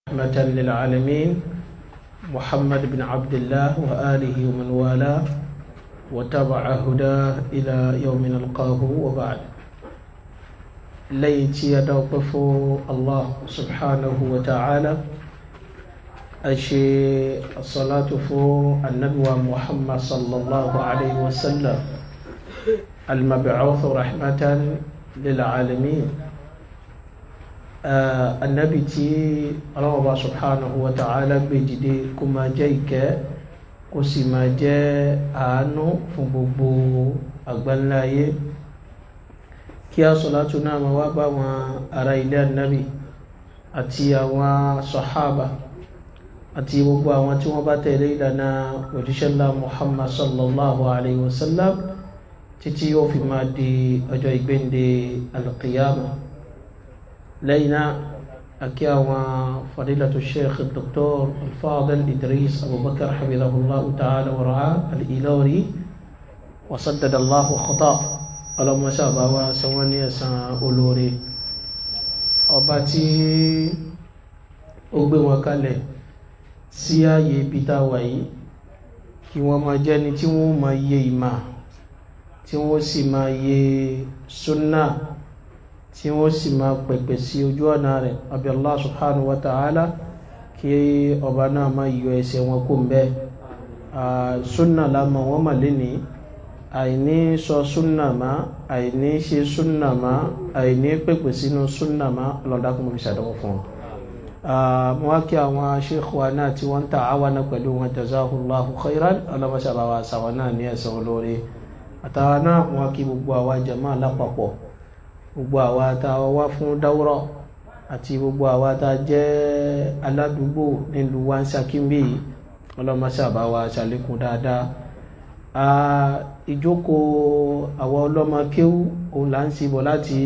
رحمة للعالمين محمد بن عبد الله وآله ومن والاه وتبع هداه إلى يوم نلقاه وبعد ليتي يدوقف الله سبحانه وتعالى أشي الصلاة فو النبي محمد صلى الله عليه وسلم المبعوث رحمة للعالمين anabi tí ọlọ́wọ́ bá subhanahu wa ta'ala gbé dìde kó máa jẹ́ ìkẹ́ kó sì máa jẹ́ àánú fún gbogbo àgbáńláyé kí a sọ̀látù náà máa wá bá wọn ará ilé anabi àti àwọn sọ̀hábà àti gbogbo àwọn tí wọ́n bá tẹ̀lé ìlànà òjíṣẹ́lá muhammad sallallahu alayhi wa sallam títí yóò fi máa di ọjọ́ ìgbéǹde alqiyama لينا أكيا وفضيلة الشيخ الدكتور الفاضل إدريس أبو بكر حفظه الله تعالى ورعاه الإيلوري وسدد الله خطاه اللهم شابه وسواني سأولوري أباتي أغبي وكالي sí ààyè ibi tá a wà yìí kí wọ́n máa jẹ́ ni tí wọ́n máa yé ìmà tí wọ́n sì máa yé súnnà tí wọ́n sì máa pẹ̀pẹ̀ sí ojú ọ̀nà rẹ̀ àbí Allah subhanahu wa ta'ala kí ọba náà máa yọ ẹsẹ̀ wọn kó ń bẹ́ súnà lámọ̀ wọ́n mà léni àìní sọ súnà má àìní ṣe súnà má àìní pẹ̀pẹ̀ sínú súnà má ọlọ́dàkùn fi ṣàdánwò fún wọn. mo wá kí àwọn sheikh wa náà tí wọ́n ń ta àwa náà pẹ̀lú wọn jazahullahu khairan ọlọ́mọṣàbáwá sàwọn náà ní ẹ̀sán olóore àtàwọn náà mo wá kí gbogbo àwa jàmáà lápapọ̀ gbogbo àwa tá a wá fún dáwúrọ̀ àti gbogbo àwa tá a jẹ́ aládùúgbò nílùú wa ń ṣàkínbí ọlọ́mọṣàbá wa ṣàlékún dáadáa ìjókòó àwa ọlọ́mọ kéwú òun là ń ṣibọ̀ láti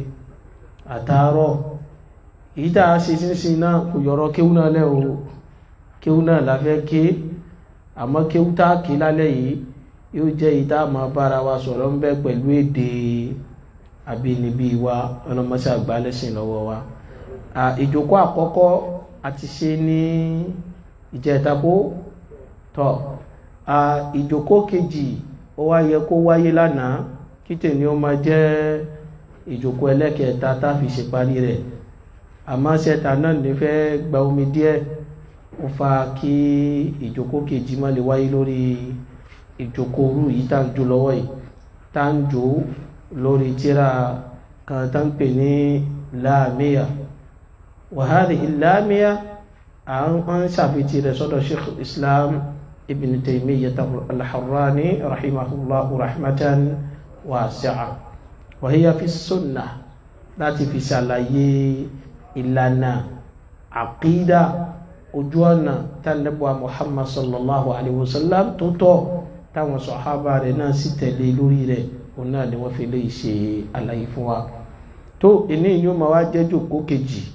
àtàárọ̀ èyí tá a ṣe sínsìn náà kò yọ̀rọ̀ kéwú náà lẹ́ o kéwú náà la fẹ́ ké àmọ́ kéwú tá a ké lálẹ́ yìí yóò jẹ́ èyí tá a máa bára wa sọ̀rọ̀ ń bẹ pẹ̀lú èdè àbínibí wa ọlọmọṣẹ àgbálẹsìn lọ́wọ́ wa ìjókòó àkọ́kọ́ àti ṣe ní ìjẹtàkó tọ ìjókòó kejì ó wá yẹ kó wáyé lánàá kí tèmi ó máa jẹ́ ìjókòó ẹlẹ́kẹta tá a fi ṣe parí rẹ̀ àmọ́ ṣẹta náà ní fẹ́ gba omi díẹ̀ ó fa kí ìjókòó kejì má lè wáyé lórí ìjókòó rú yìí tá à ń jó lọ́wọ́ yìí tá à ń jó lórí tíra kan tán pè ní láàmíyà wàhálì ìlàmíyà à ń ṣàfitì rẹ̀ sọ́dọ̀ sheikh islam ibn taymiyyah al-harrani rahimahullah rahmatan wasi'a wa hiya fi sunnah láti fi ṣàlàyé ìlànà àkídà ojú ọ̀nà tánàbọ̀ muhammad sallallahu alaihi wasallam tó tọ́ táwọn sọ̀hábà rẹ̀ náà sì tẹ̀lé lórí rẹ̀ òun náà ni wọ́n fi lè ṣe àlàyé fún wa tó ìní yóò máa wá jẹ́ jòkó kejì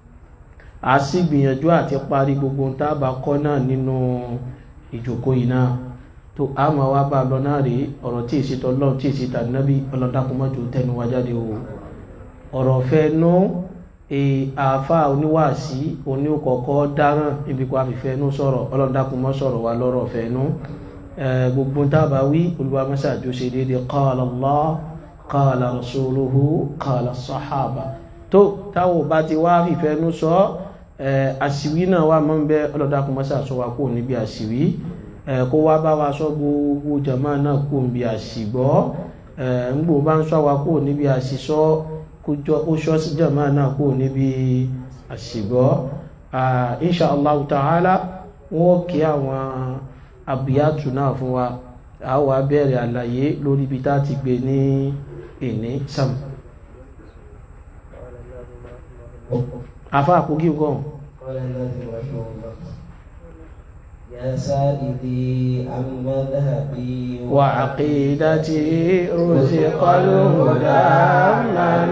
a sì gbìyànjú àti parí gbogbo ohun tá a bá kọ́ náà nínú ìjòkó yìí náà tó a máa wá bá a lọ náà rí ọ̀rọ̀ tí èsì tọ́lọ́ tí èsì tàbí ọlọ́dàkùnmọ́jò tẹnu wá jáde o ọ̀rọ̀ fẹ́ nú àáfà oníwàásí oníkọ̀ọ̀kọ́ dáràn níbi kó a fi fẹ́ nú sọ̀rọ̀ ọlọ́dàkùnmọ́ sọ̀rọ̀ wa lọ́rọ̀ fẹ́ nú gbogbo tábà wí olùwàmọ́sá àjọṣe dédé qala Allah qala rasuluhu qala sahaba tó táwọn bá ti wá fìfẹ́nú sọ àṣìwí náà wà mọ́ ń bẹ́ ọlọ́dàkùnmọ́sá sọ wa kó níbi àṣìwí kó wá bá wa sọ gbogbo jama náà kó níbi àṣìgbọ́ ńgbò bá ń sọ wa kó níbi àṣìsọ kó sọ sí jama náà kó níbi àṣìgbọ́ insha Allah ta'ala wọ́n kí àwọn àbíyàtù náà fún wa a wà bẹ̀rẹ̀ àlàyé lórí ibi tá ti gbé ní ìní sam afá àkókí nǹkan يا سائدي عن مذهبي وعقيدتي رزق الهدى من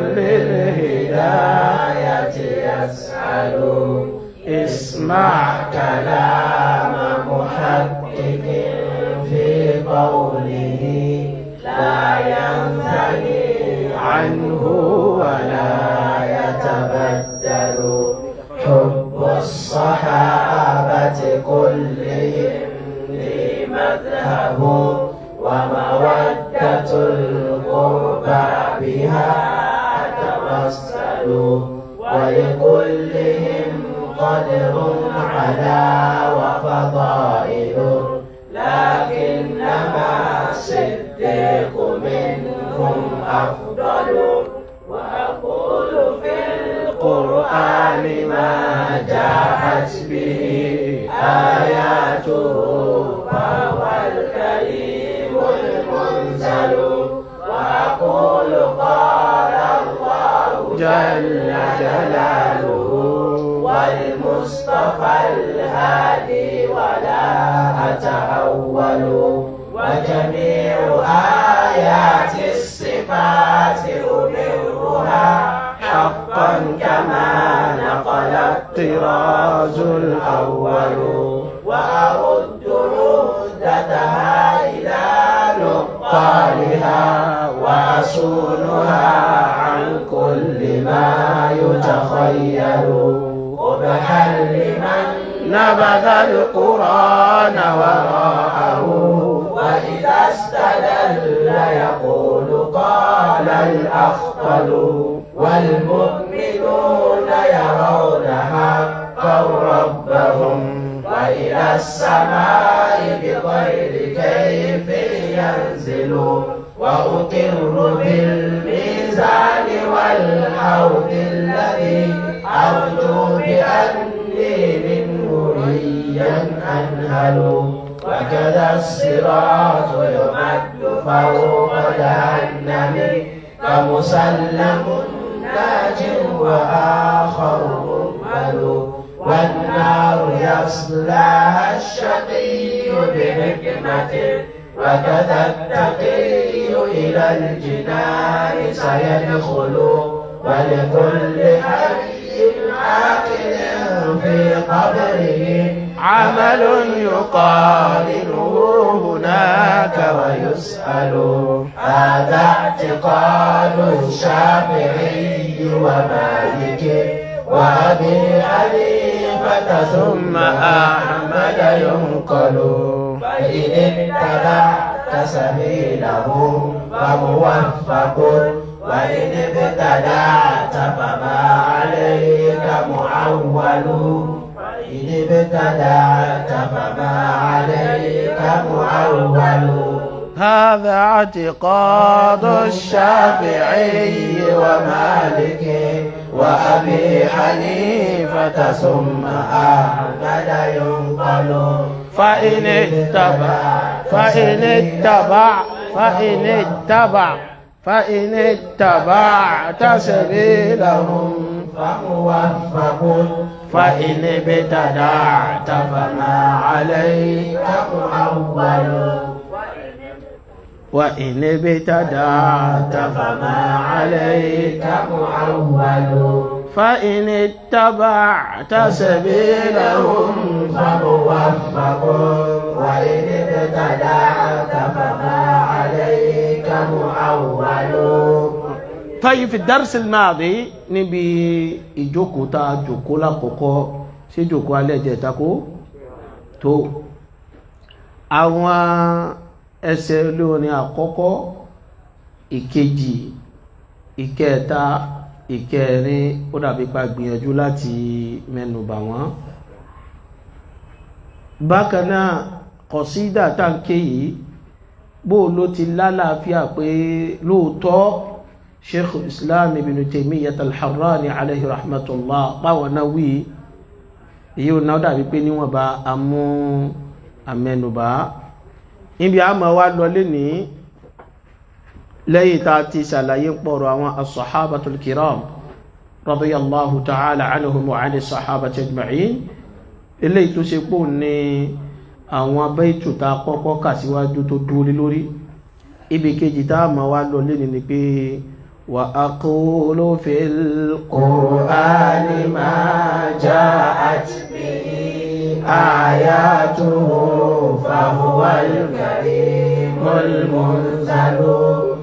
للهداية يسأل اسمع كلام محقق في قوله لا ينثني عنه ولا يتبدل حب الصحابة كلهم لي مذهب ومودة القربى بها أتوسل ولكلهم قدر على وفضائل لكنما الصديق منهم أفضل وأقول في القرآن ما جاءت به آياته فهو الكريم المنزل وأقول قال الله جل جلاله والمصطفى الهادي ولا أتأول وجميع آيات الصفات أمرها حقا كما نقل الطراز الأول وأرد عدتها إلى نقالها وأصونها عن كل ما يتخيل قبحا لمن نبذ القرآن وراءه وإذا استدل يقول قال الأخطل والمؤمنون يرون حقا ربهم وإلى السماء بغير كيف ينزل وأقر بالميزان والحوض الذي أرجو بأني منه ريا أنهل وكذا الصراط يمد فوق جهنم فمسلم ناج وآخر مهمل والنار يصلاها الشقي بحكمة وكذا التقي إلى الجنان سيدخل ولكل حي عاقل في قبره عمل يقارنه هناك ويسأل هذا اعتقاد الشافعي ومالك وأبي حنيفة ثم أحمد ينقل فإن اتبعت سبيلهم فموفق وإن ابتدعت فما عليك معول إن ابتدعت فما عليك معول هذا اعتقاد الشافعي ومالك وأبي حنيفة ثم أحمد ينقل فإن اتبع فإن اتبع فإن اتبع فإن اتبعت سبيلهم فموفق فإن ابتدعت فما عليك معول وإن ابتدعت فما عليك معول فإن اتبعت سبيلهم فموفق وإن ابتدعت فما عليك معول طيب في الدرس الماضي níbi ìjókòó tá a jókòó lákòókò sí jókòó alẹ́ ìjẹta kó tó àwọn ẹsẹ̀ olórin àkọ́kọ́ ìkejì ìkẹta ìkẹrin ó dàbí pa gbìyànjú láti mẹ́nubà wọ́n bákan náà kọ̀sídà táǹkì yìí bó ló ti lálàáfíà pé lóòótọ́ sheikh islam ibn taymiyyah al-harrani alayhi rahmatullah báwọn náà wí èyí ò náà dàbí pé níwọ̀n bá amú amẹ́nubà níbi àmọ́ wa lọ lẹ́ni lẹ́yìn tá a ti ṣàlàyé pọ̀rọ̀ àwọn as-sahabatul kiram radiyallahu ta'ala anhum wa 'ani as-sahabati ajma'in eléyìí tó ṣe pò ní àwọn abẹ́ìtù tá a kọ́kọ́ kà síwájú tó dúró lórí ibi kejì tá a mọ̀ wá lọ lẹ́ni ni pé wa aqulu fil qur'ani ma ja'at bihi ayatuhu fahuwa al-karimul munzalu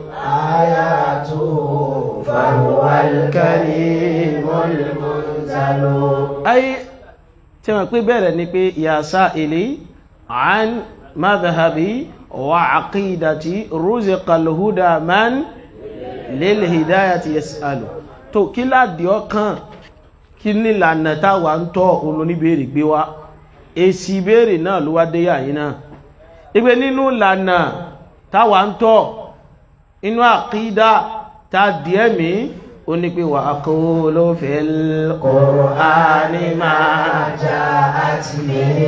ayatuhu fahuwa al-karimul munzalu ay tí wọ́n pé bẹ̀rẹ̀ ni pé ya sa'ili an madhhabi wa aqidati ruziqal huda man lil hidayati yas'alu tó kí láàdì ọkàn kí nílànà táwà ń tọ́ olóníbèèrè gbé wá èsì ìbéèrè náà ló wá dé yàyí náà ìgbé nínú lànà táwà ń tọ́ inú àkídà tá díẹ̀ mí ó ní pé wà aqulu fil Qur'ani ma جاءت به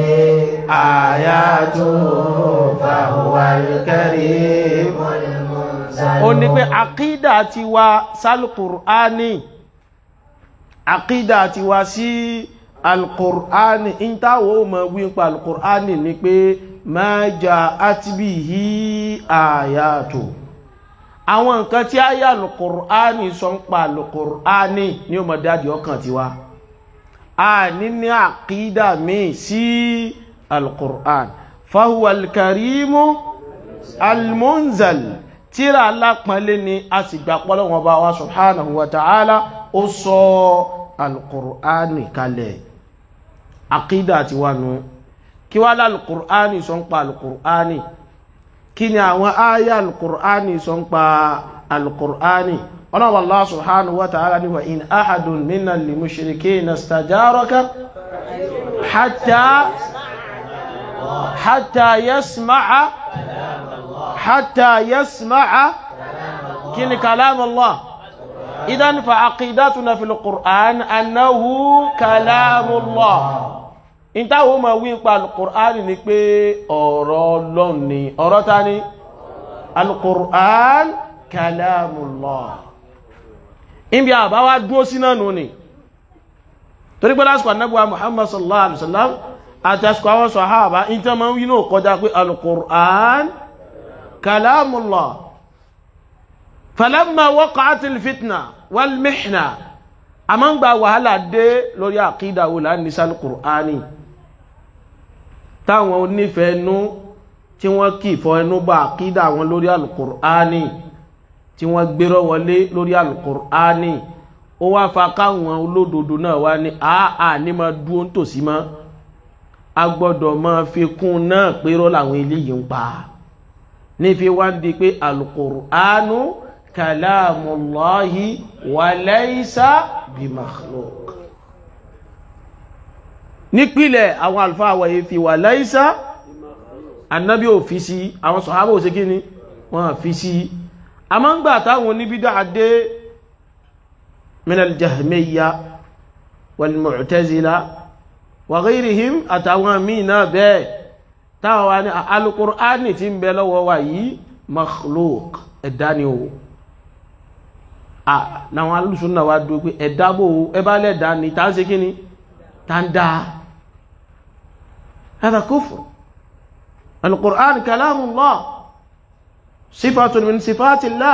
ayatu fahuwal karim المنزل ó ní pé àkídà ti wá sálùkùránì àkídà ti wá sí alkùránì ìntàwó ma wípa alkùránì ni pé ma ja'at bihi ayatu àwọn nǹkan tí ayé alkùránì sọ ń pa alkùránì ní o mọ̀ dájì ọkàn ti wá a ní ní àkídà míì sí alkùránì fahuwa alkarimu almunzal tíra alápọ̀nlé ni a sì gbà pọ́lọ́wọ́n bá wa subhanahu wa ta'ala ó sọ alkùránì kalẹ̀ àkídà ti wà nù kí wá lálùkùránì sọ ń pa alkùránì kí ni àwọn áyà alkùránì sọ ń pa alkùránì ọlọ́wọ́ Allah subhanahu wa ta'ala ni wa in ahadun minna li mushrikina istajaraka hatta hatta yasma'a حتى يسمع كن كلام الله إذن فعقيدتنا في القرآن أنه كلام الله ìta wo ma wí pa alukur'an ni pé ọ̀rọ̀ Ọlọ́run ni ọ̀rọ̀ ta ni alukur'an kalamullah ibi àbáwá dúó sí náà nù ni torí pé lásìkò anábúwa muhammad sallallahu alaihi wasallam àti àsìkò àwọn sàhábà ìta ma ń wí náà kọjá pé alukur'an كلام الله فلما وقعت الفتنة والمحنة أمان با وهلا دé lórí àkídà wo la ní sal Qur'ani táwọn onífẹ̀ẹ́nú tí wọ́n kì fọ ẹnu bá àkídà wọn lórí al-Qur'ani tí wọ́n gbérọ́ wọlé lórí al-Qur'ani ó wá fa káwọn olódodo náà wá ní àà ní máa dúó tòsí mọ́ a gbọ́dọ̀ máa fi kún náà pérọ́ làwọn eléyìí ń pa á ní fi wá ń di pé alkùránù kàlámùláhì wà laysa bí makhluk nípìlẹ̀ àwọn alfáà wọ̀nyí fi wà laysa annabi ò fi sí àwọn sọ̀hábà ò sí kí ni wọ́n fi sí a máa ń gbà táwọn oníbídá adé minal jahmiyya wal mu'tazila wa ghayrihim àtàwọn míì náà bẹ́ẹ̀ táwọn wa ní alukur'ani tí ń bẹ lọ́wọ́ wa yìí makhluk ẹ̀dá ni o náwọn alùsùnà wa dúró pé ẹ̀dá bò ó ẹbá lẹ́dá ni tá ń ṣe kíni tá ń dá hada kufr alukur'an kalamullah sifatun min sifatillah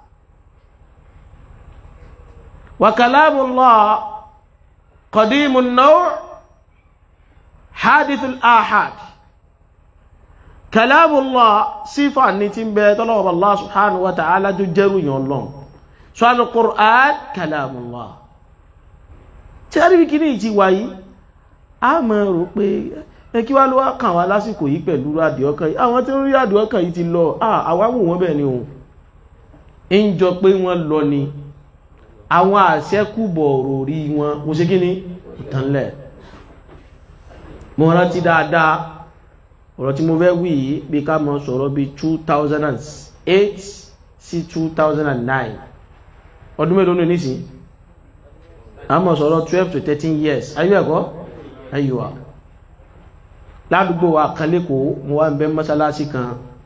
wa kalamullah qadimun naw' hadithul ahad kalamullah sífà ní tí ń bẹ tọ́lọ́wọ́ Allah subhanahu wa ta'ala jó jẹ́rù yàn lọ́n so al-Qur'an kalamullah tí a rí bí kíní ìtí wáyí a mọ̀ rò pé ẹ kí wá ló wá kàn wá lásìkò yìí pẹ̀lú rádìọ́kàn yìí àwọn tí ó rí rádìọ́kàn yìí ti lọ àwáwò wọn bẹ̀ ni ohun ń jọ pé wọ́n lọ ni àwọn àṣẹ́kùbọ̀ òròrí wọn mo ṣe kíní ìtànlẹ̀ mo rántí dáadáa ọ̀rọ̀ tí mo fẹ́ wí yìí bí ká mọ́ sọ̀rọ̀ bí 2008 sí 2009 ọdún mélòó ní nísìn a mọ́ sọ̀rọ̀ 12 to 13 years ayú ẹ̀kọ́ ayúwà ládùúgbò wa kan lẹ́kọ̀ọ́ mo wá ń bẹ mọ́sálásí kan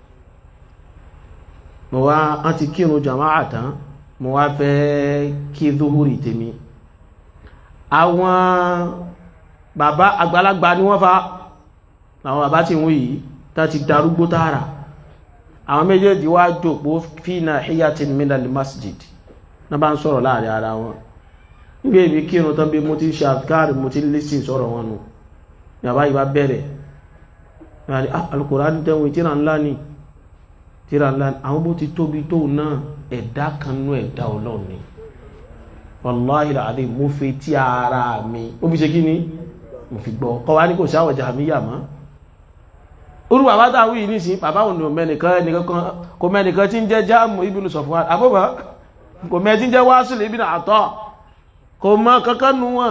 mo wá án ti kírun jàmáà tán mo wá fẹ́ kí zuhuri tèmi àwọn bàbá àgbàlagbà ni wọ́n fa àwọn bàbá tí wọ́n yìí tá ti darúgbó tààrà àwọn méjèèjì wá jòpó fínà hiyatin minal masjid na bá ń sọ̀rọ̀ láàrin ara wọn nígbé ibi kírun tán bí mo ti ṣe àfikàrí mo ti lísìn sọ̀rọ̀ wọn nù yàbá ìbá bẹ̀rẹ̀ alukùránì tẹ́wọ̀n tíra ńlá ni tíra ńlá ni àwọn bó ti tóbi tó náà ẹ̀dá kan nú ẹ̀dá ọlọ́run ni wallahi alazim mo fi tí ara mi ó fi ṣe kí ni mo fi gbọ́ kọ́ wá ní kò sáwọ̀ jàmíyà mọ́ orú bàbá táwọn yìí nísìn bàbá òun ò mẹ́nìkan ẹnìkan kò mẹ́nìkan tí ń jẹ́ jáàmù ibùnú Safwan àbúbà kò mẹ́ tí ń jẹ́ Wasil ibn Ata kò mọ́ kankan nu wọn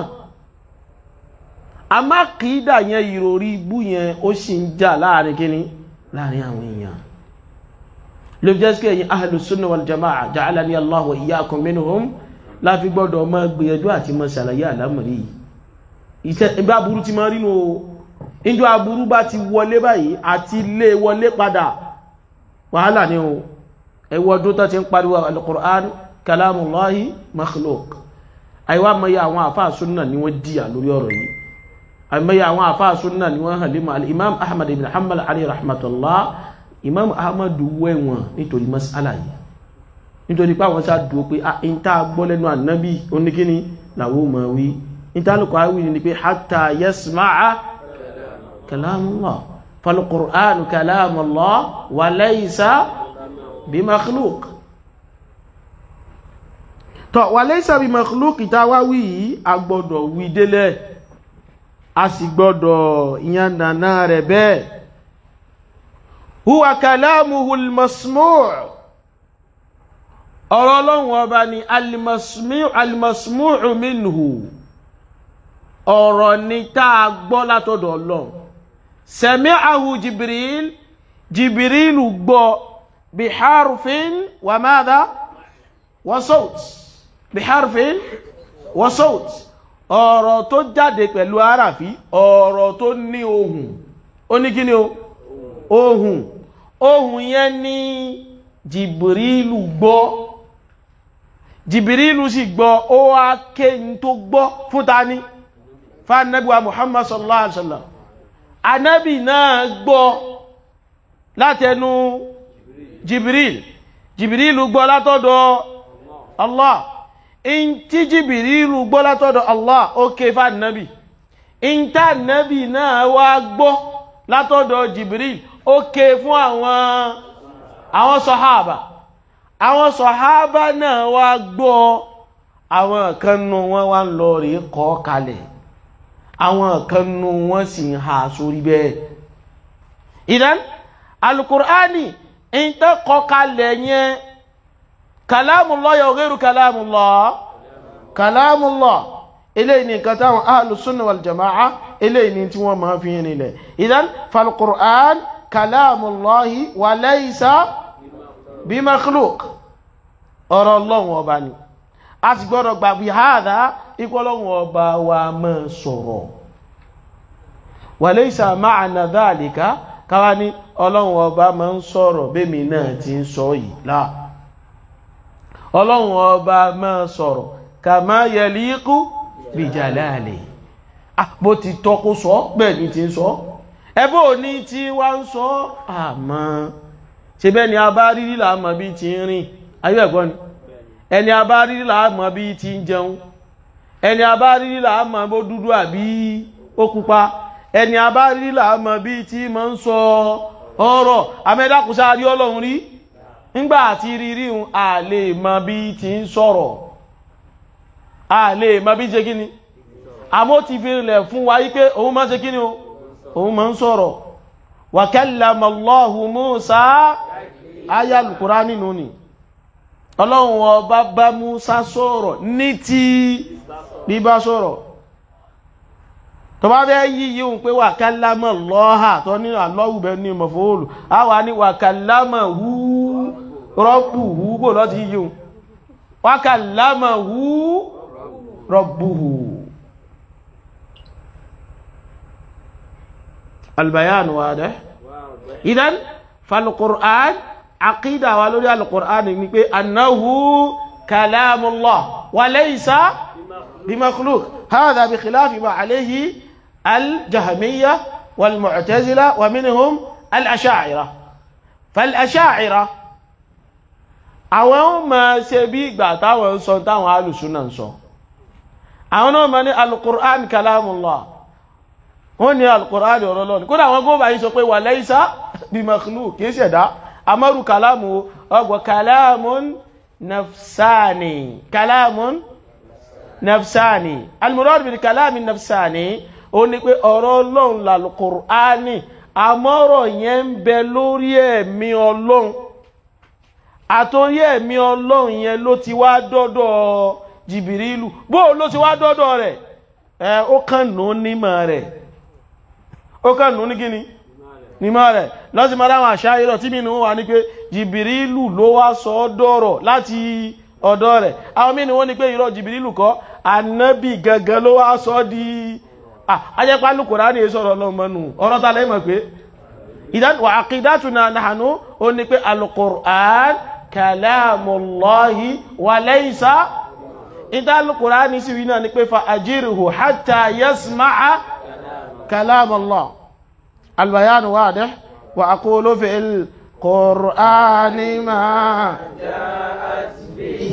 a má kìídà yẹn ìròrí ibú yẹn ó sì ń jà láàrin kíní láàrin àwọn èèyàn ló jẹ́ sí ẹ̀yìn ahlu sunna wal jama'a ja'alani Allahu wa iyyakum minhum láfi gbọ́dọ̀ mọ́ gbìyànjú àti mọ́ ṣàlàyé àlámọ̀rí iṣẹ́ ẹgbẹ́ aburú ti máa rínú o ìjọ aburú bá ti wọlé báyìí àti lé wọlé padà wàhálà ní o ẹwọ ọdún tó ti ń pariwo al-Qur'an kalamullahi makhluk àìwá mọ́yá àwọn àfáà súnnà ni wọ́n díyà lórí ọ̀rọ̀ yìí àmọ́yá àwọn àfáà súnnà ni wọ́n hàlímọ̀ al-imam ahmad ibn hanbal alayhi rahmatullah imam ahmad wẹ̀wọ̀n nítorí mas'ala yìí nítorí pé àwọn sáà dúró pé in tá gbọ́ lẹ́nu ànábì oníkíní làwọn ò mọ̀ wí in tá lùkọ́ àwí ni pé hatta yasma'a kalamullah fal-Qur'anu kalamullah wa laysa bí makhluk tọ́ wà laysa bí makhluk ìtawà wí yìí a gbọ́dọ̀ wí délẹ̀ a sì gbọ́dọ̀ ìyànnà rẹ̀ bẹ́ẹ̀ huwa kalamuhul masmu' ọ̀rọ̀ ọlọ́run ọba ni almasmu'u minhu ọ̀rọ̀ ni tá a gbọ́ látọ̀dọ̀ ọlọ́run sami'ahu jibril jibril gbọ́ biharfin wa madha wa sawt biharfin wa sawt ọ̀rọ̀ tó jáde pẹ̀lú àràfí ọ̀rọ̀ tó ní ohùn ó ní kí ni o ohùn ohùn yẹn ni jìbìrìlù gbọ́ jìbìrìlù sì gbọ́ ó wá kéyìn tó gbọ́ fún ta ní fánàbíwá muhammad sallallahu alaihi wasallam anábì náà gbọ́ látẹnu jìbìrìlù jìbìrìlù gbọ́ látọ̀dọ̀ allah in tí jìbìrìlù gbọ́ látọ̀dọ̀ allah ó ké fánàbì in tá nàbì náà wá gbọ́ látọ̀dọ̀ jìbìrìlù ó ké fún àwọn àwọn sọ̀háàbà àwọn sọ̀háàbà náà wá gbọ́ àwọn kanú wọn wá ń lọ rí kọ́ kalẹ̀ àwọn kanú wọn sì ń ha sórí bẹ́ẹ̀ ìdán alukur'ani ń tẹ́ kọ́ kalẹ̀ yẹn kalamullah ya ghayru kalamullah kalamullah eléyìí ni nǹkan táwọn ahlus sunna wal jama'a eléyìí ni tí wọ́n máa fi yẹn nílẹ̀ ìdán falkur'an kalamullahi wa laysa bí makhluk ọ̀rọ̀ ọlọ́run ọba ni a ti gbọ́dọ̀ gbàgbé hádá ikú ọlọ́run ọba wa máa sọ̀rọ̀ wa laysa ma'ana dhalika káwá ní ọlọ́run ọba máa ń sọ̀rọ̀ bẹ́mi náà ti ń sọ yìí láà ọlọ́run ọba máa sọ̀rọ̀ kama yaliqu bi jalali bó ti tọ́ kó sọ bẹ́ẹ̀ ni ti ń sọ ẹbọ́ ní tí wá ń sọ àmọ́ ṣe bẹ́ ni a bá rírí láàmọ́ bí ti ń rìn ayé ẹ̀gbọ́ ni ẹni a bá rírí láàmọ́ bí ti ń jẹun ẹni a bá rírí láàmọ́ bó dúdú àbí ó pupa ẹni a bá rírí láàmọ́ bí ti máa ń sọ ọ̀rọ̀ amẹ́dàkùsá rí ọlọ́run rí ńgbà àti rírí un a lè mọ bí ti ń sọ̀rọ̀ a lè mọ bí ṣe kíni àmọ́ ti fi rìnlẹ̀ fún wa yí pé òun máa ṣe kíni o òun máa ń sọ̀rọ̀ wa kallama Allahu Musa ayá lùkúrá nínú ni ọlọ́run ọba bá Musa sọ̀rọ̀ ní ti bíbá sọ̀rọ̀ tó bá bẹ́ yí yíò pé wa kallama Allaha tó ní Allahu bẹ ní maf'ul a wà ní wa kallamahu rabbuhu bó lọ ti yíò wa kallamahu rabbuhu البيان واضح اذا فالقران عقيده ولوري القران ني انه كلام الله وليس بمخلوق هذا بخلاف ما عليه الجهميه والمعتزله ومنهم الاشاعره فالاشاعره àwọn máa ṣe bí ìgbà táwọn ń sọ táwọn alùsùnà ń sọ àwọn náà máa ní alukur'an kalamullah wọ́n ní alkùnránì ọ̀rọ̀ lọ́nà kódà wọ́n gómà yí sọ pé wà laysa bí makhluk kìí ṣẹ̀dá amárù kalamu ọgbọ̀ kalamun nafsani kalamun nafsani almurad bil kalamin nafsani ó ní pé ọ̀rọ̀ ọlọ́run làlùkùránì àmọ́rọ̀ yẹn ń bẹ lórí ẹ̀mí ọlọ́run àtòrí ẹ̀mí ọlọ́run yẹn ló ti wá dọ́dọ̀ jìbìrìlù bó ló ti wá dọ́dọ̀ rẹ̀ ẹ ó kàn nù nímọ̀ rẹ̀ ó kàn nù ní kíni nímọ̀ rẹ̀ lọ́sí máa láwọn àṣà irọ́ tí mìíràn wà ní pé jìbìrìlù ló wá sọ ọ́ dọ̀rọ̀ láti ọ̀dọ̀ rẹ̀ àwọn mìíràn wọ́n ní pé irọ́ jìbìrìlù kọ́ ànábì gangan ló wá sọ ọ́ di ajẹ́pá lùkùrá ní sọ̀rọ̀ ọlọ́mọnù ọ̀rọ̀ ta lẹ́mọ̀ pé ìdánwà àkídátùnà nàánú ó ní pé alùkùrán kàlámùlọ́hì wà lẹ́yìnsá ìdálùkùrá ní sí wínà ní pé fa àjírìhù hátà yasma'a kàlámùlọ́ albayanu wádẹ́ wà aqulu fil qur'ani ma جاءت به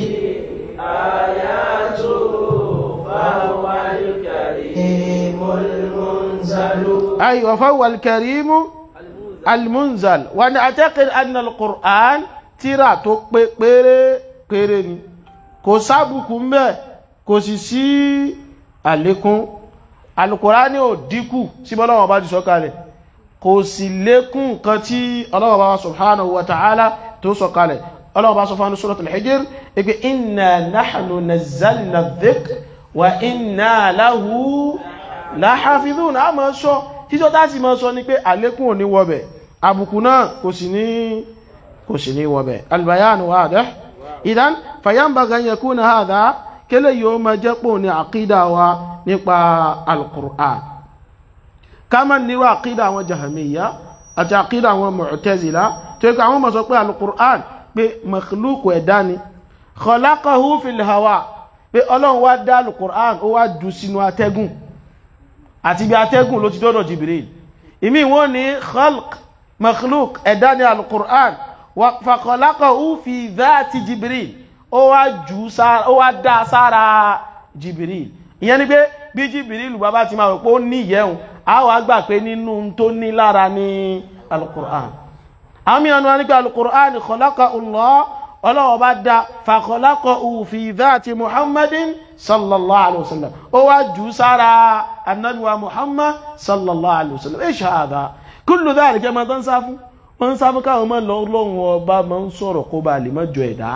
آياته فهو الكريم المنزل أيوة فهو الكريم المنزل وأنا أعتقد أن القرآن ترى تقبير قرن kò sábùkù ń bẹ̀ kò sì sí àlékún alùkùránì ò dínkù sí bọ́lọ́wọ́ bá ti sọ̀kalẹ̀ kò sì lékún nǹkan tí Ọlọ́hun bá subhanahu wa ta'ala tó sọ̀kalẹ̀ Ọlọ́hun bá sọ fún suratul Hijr ipe inna nahnu nazzalna dhikr wa inna lahu láhàfíìdùn a máa sọ títọ́ táti máa sọ ní pé àlékún ò ní wọ́bẹ̀ àbùkù náà kò sì ní kò sì ní wọ́bẹ̀ albayanu wadih idan fayyanbaga an yakuna hadha kele yóò máa jẹ́ pò ní àkídà wa nípa alqur'an kama níwá àkídà àwọn jahamiyya àti àkídà àwọn mu'tazila tó yẹ kó àwọn máa sọ pé alqur'an pé makhluq ẹ̀dá ni khalaqahu fil hawa pé ọlọ́run wá dá alqur'an ó wá jù sínú atẹ́gùn àti bí atẹ́gùn ló ti dọ́dọ̀ Jibril ìmí wọ́n ní khalq makhluk ẹ̀dá ní al-Qur'an fa khalaqahu fi dhati Jibril ó wá jù ó wá dá sára Jibril ìyẹn ni pé bí Jibril bàbá ti máa rò pé ó ní ìyẹ́hùn a wà gbà pé nínú tó ní lára ní al-Qur'an àwọn mìíràn wọ́n ní pé al-Qur'an khalaqa Allah ọlọ́wọ́ bá dá fàkọlákọ̀ fi dhati muhammadin sallallahu alaihi wasallam ó wá jù sára annabiwa muhammad sallallahu alaihi wasallam ish hadha kullu dhalika ma tán sáfú wọ́n sáfú káwọn mọ́ lọ́wọ́ ọba ma ń sọ̀rọ̀ kó bá lè mọ́ jọ ẹ̀dá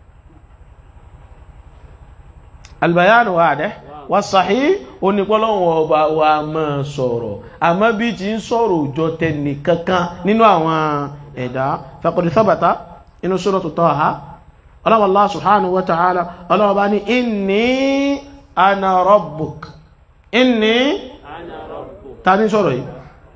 albayanu wadih wa sahih onípọ́lọ́wọ́ ọba wa mọ́ sọ̀rọ̀ àmọ́ bí ti ń sọ̀rọ̀ òjò tẹnì kankan nínú àwọn ẹ̀dá faqad thabata inú suratu Taha ọlọ́wọ́ Allah subhanahu wa ta'ala ọlọ́wọ́ bá ní inni ana rabbuk inni ta ní sọ̀rọ̀ yìí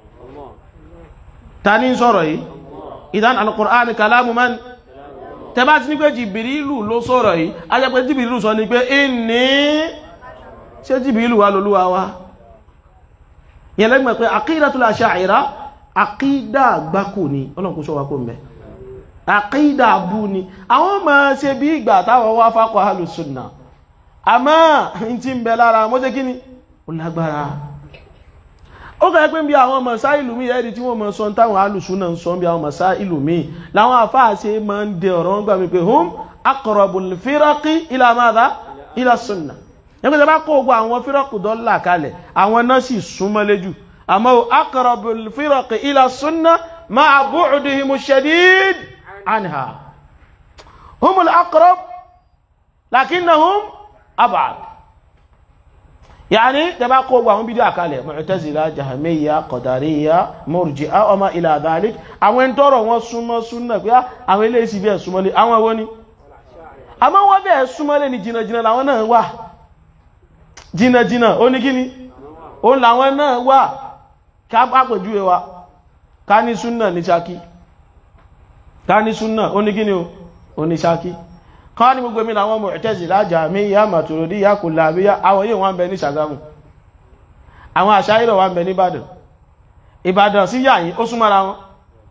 ta ní sọ̀rọ̀ yìí idan al-Qur'an kalamu man tẹ bá ti ní pé Jìbìrìlù ló sọ̀rọ̀ yìí a jẹ́ pé Jìbìrìlù sọ ní pé inni ṣe Jìbìrìlù wà lólúwa wa yẹn lẹ́gbẹ̀ẹ́ pé aqidatul asha'ira aqida gbákò ní ọlọ́nkú sọ wa kó mẹ́ àkídà bú ni àwọn ọmọ ṣe bí ìgbà táwọn wá fákọ̀ alùsùnà àmọ́ in ti ń bẹ lára mọ́ ṣe kíni ó lágbára ó kẹ́ pé bí àwọn ọmọ sáà ìlú mi ẹ̀rí tí wọ́n mọ̀ sọ táwọn alùsùnà ń sọ bí àwọn ọmọ sáà ìlú mi láwọn àfáà ṣe máa ń dẹ ọ̀rọ̀ wọn gbà mí pé hum aqrabul firaqi ila madha ila sunna ẹgbẹ́ tẹ́ bá kó gbogbo àwọn fírọ́kù dọ́là kalẹ̀ àwọn náà sì súnmọ́ léjù àmọ́ aqrabul firaqi ila sunna ma'a bu'dihimu shadid عنها هم الأقرب لكنهم أبعد يعني تبقى وهم بدو أكالي معتزلة جهمية قدرية مرجئة وما إلى ذلك àwọn ń tọrọ wọn súnmọ́ súnmọ́ pé àwọn ilé ìsì bẹ́ẹ̀ súnmọ́lé àwọn ẹwọ́ ni àmọ́ wọ́n bẹ́ẹ̀ súnmọ́lé ní jìnàjìnà làwọn náà wà jìnàjìnà ó ní kíni ó làwọn náà wà ká pàpẹ̀jú wa ká ní súnà ní Ṣakí ká ní súnnà onígíní o oníṣákí ká ní gbogbo mi láwọn Mu'tazila Jahmiyya Maturidiyya Kullabiyya àwọn yíò wọ́n bẹ ní Ṣàgámù àwọn Àṣáírà wọ́n bẹ ní Ìbàdàn Ìbàdàn sí yàyìn ó súnmọ́ra wọn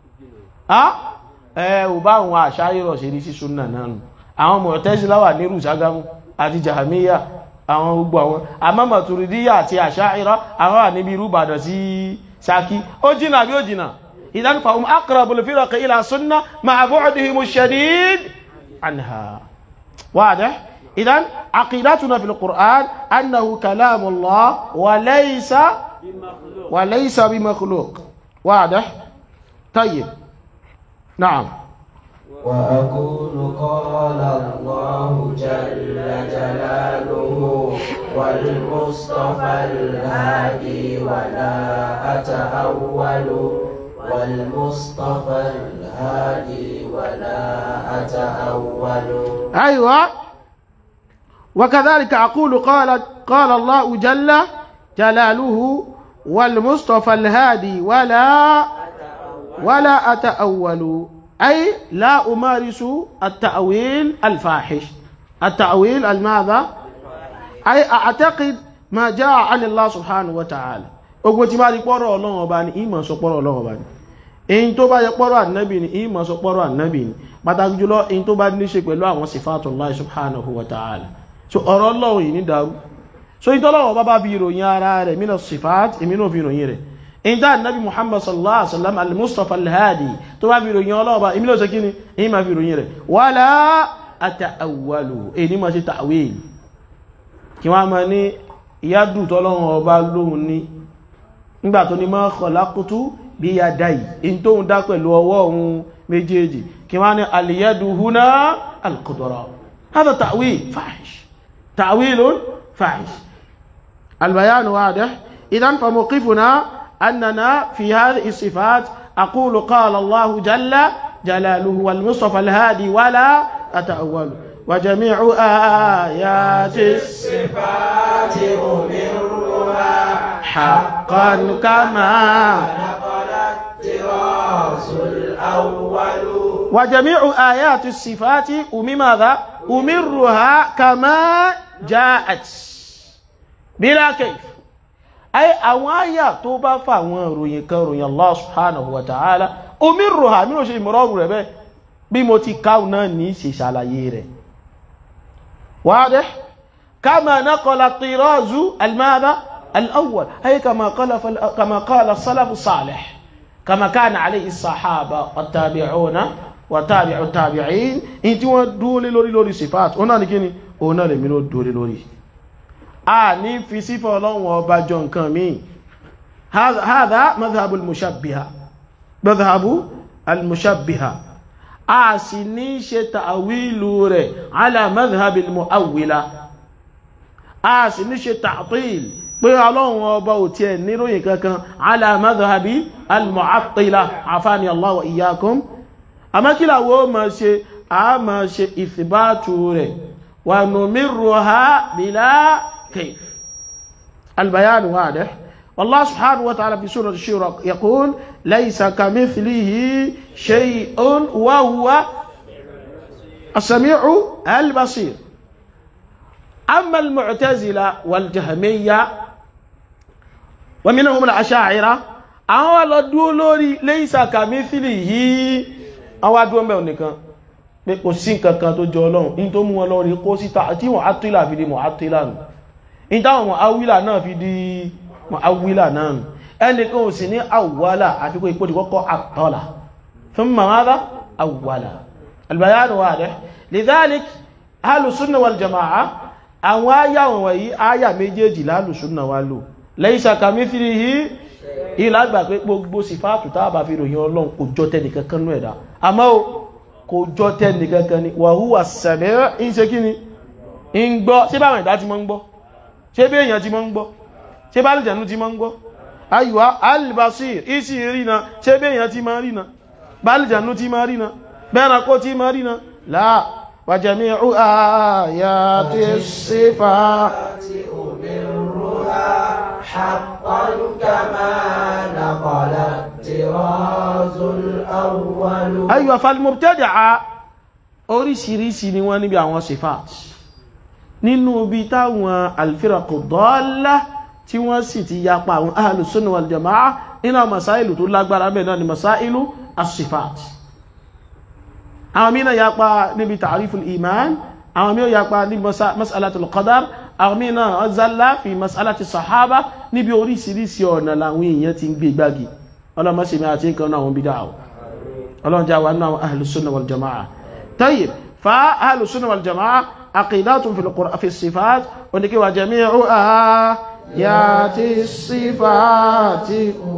ẹ ò bá àwọn Àṣáírà ṣe rí sí súnnà náà nù àwọn Mu'tazila wà ní Ṣàgámù àti Jahmiyya àwọn gbogbo àwọn àmọ́ Maturidiyya àti Àṣáírà àwọn wà níbi irú Ìbàdàn sí Ṣakí ó jìnà bí ó jìnà إذن فهم أقرب الفرق إلى سنة مع بعدهم الشديد عنها واضح إذن عقيدتنا في القرآن أنه كلام الله وليس بمخلوق وليس بمخلوق واضح طيب نعم وأقول قال الله جل جلاله والمصطفى الهادي ولا أتأول والمصطفى الهادي ولا أتأول أيوة وكذلك أقول قال قال الله جل جلاله والمصطفى الهادي ولا ولا أتأول أي لا أمارس التأويل الفاحش التأويل الماذا أي أعتقد ما جاء عن الله سبحانه وتعالى ogun tí bá rí pọ́rọ̀ ọlọ́run ọba ní ìmọ̀ sọ pọ́rọ̀ ọlọ́run ọba ní èyí tó bá yẹ pọ́rọ̀ ànábì ní ìmọ̀ sọ pọ́rọ̀ ànábì ní pàtàkì jùlọ èyí tó bá ní ṣe pẹ̀lú àwọn sifatullahi subhanahu wa ta'ala so ọ̀rọ̀ ọlọ́run yìí ní dàrú so ìtọ́lọ́wọ́ bá bá bí ìròyìn ara rẹ̀ mí lọ sifat èmi náà fi ìròyìn rẹ̀ èyí tá ànábì muhammad sallallahu alaihi wasallam al-mustafa al-hadi tó bá fi ìròyìn ọlọ́run bá èmi náà sọ kí ni èyí máa fi ìròyìn rẹ̀ wala ata'awwalu èyí máa ṣe ta'wil kí wọ́n máa ní ìyádùn tọ́lọ́run ọba lóhun ní nígbà tó ní ma khalaqtu bí ya dáì in tó ń dá pẹ̀lú ọwọ́ ohun méjèèjì kí wọ́n ní al-yadu huna al-qudra hada ta'wil fahish ta'wilun fahish البيان واضح إذن فموقفنا أننا في هذه الصفات أقول قال الله جل جلاله والمصطفى الهادي ولا أتأول وجميع آيات الصفات أمرها حقا كما نقل الطراز الأول وجميع آيات الصفات أمي ماذا أمرها كما جاءت بلا كيف أي أوايا توبا فاوان روين كان روين الله سبحانه وتعالى أمرها منو شيء مراد ربه بموتي كاونا نيسي شالايره واضح كما نقل الطراز الماذا الأول أي كما قال فال... كما قال السلف الصالح كما كان عليه الصحابة والتابعون وتابع التابعين انت ودولي لوري لوري صفات هنا نكيني هنا لمنو دولي لوري a ní fi sífọ́ ọlọ́run ọba jọ nǹkan míì hadha madhhabu al-mushabbiha madhhabu al-mushabbiha a sì ní ṣe ta'awilu rẹ̀ ala madhhabi al-mu'awwila a sì ní ṣe ta'til pé ọlọ́run ọba ò tiẹ̀ níròyìn kankan ala madhhabi al-mu'attila afani Allah wa iyyakum àmọ́kílà wo ma ṣe a ma ṣe ìfìbátù rẹ̀ wa numirruha bila كيف البيان واضح والله سبحانه وتعالى في سورة الشورى يقول ليس كمثله شيء وهو السميع البصير أما المعتزلة والجهمية ومنهم الأشاعرة àwọn lọ́dún lórí ليس كمثله àwọn adúwọ́n bẹ̀rẹ̀ nìkan pé kò sí nǹkankan tó jọ ọlọ́run in tó mú wọn lọ́rí kó síta tí wọ́n á tílà fi di mọ̀ á tílà nù ìdáwọn mọ̀ awílà náà fi di mọ̀ awílà náà nù ẹnìkan ò sì ní àwọ̀lá àfikún ipò ìkọ́kọ́ àtọ́là fún mamada àwọ̀lá albayanu wà rẹ̀ lidhalik alùsùnà wal jama'a àwọn áyà wọ̀nyí áyà méjèèjì lálùsùnà wà lò laysa kamithlihi ìlàgbà pé gbogbo sífàtù tábà fi ròyìn ọlọ́run kò jọ tẹnìkankan nú ẹ̀dá àmọ́ kò jọ tẹnìkankan ni wa huwa as-sami' ń ṣe kí ni ń gbọ́ sí báwọn ẹ̀dá ti mọ́ ń gbọ́ ṣe bí èyàn ti mọ́ ń gbọ́ ṣe bá lìjànú ti mọ́ ń gbọ́ ayùwá albasir isi rína ṣe bí èyàn ti mọ́ rína bá lìjànú ti mọ́ rína bẹ́ẹ̀nàkó ti mọ́ rína láà wa jami'u ayati sifat حقا كما نقل الطراز الأول ayùwá falmubtadi'a oríṣiríṣi ni wọ́n níbi àwọn sifat nínú bí táwọn alfiraqu dalla tí wọ́n sì ti yapa àwọn ahlus sunnah wal jama'a nínú masáìlù tó lágbára bẹ́ẹ̀ náà ni masáìlù as-sifat àwọn mìíràn yapa níbi ta'riful iman àwọn mìíràn yapa níbi mas'alatul qadar àwọn mìíràn zalla fi mas'alati sahaba níbi oríṣiríṣi ọ̀nà làwọn èèyàn ti ń gbé gbági ọlọ́mọsí mi àti nǹkan náà wọn bí dáwọ̀ ọlọ́njà wà nínú àwọn ahlus sunnah wal jama'a tayyib fa ahlus sunnah wal jama'a عقيدات في القرآن في الصفات ونكي وجميع ياتي الصفات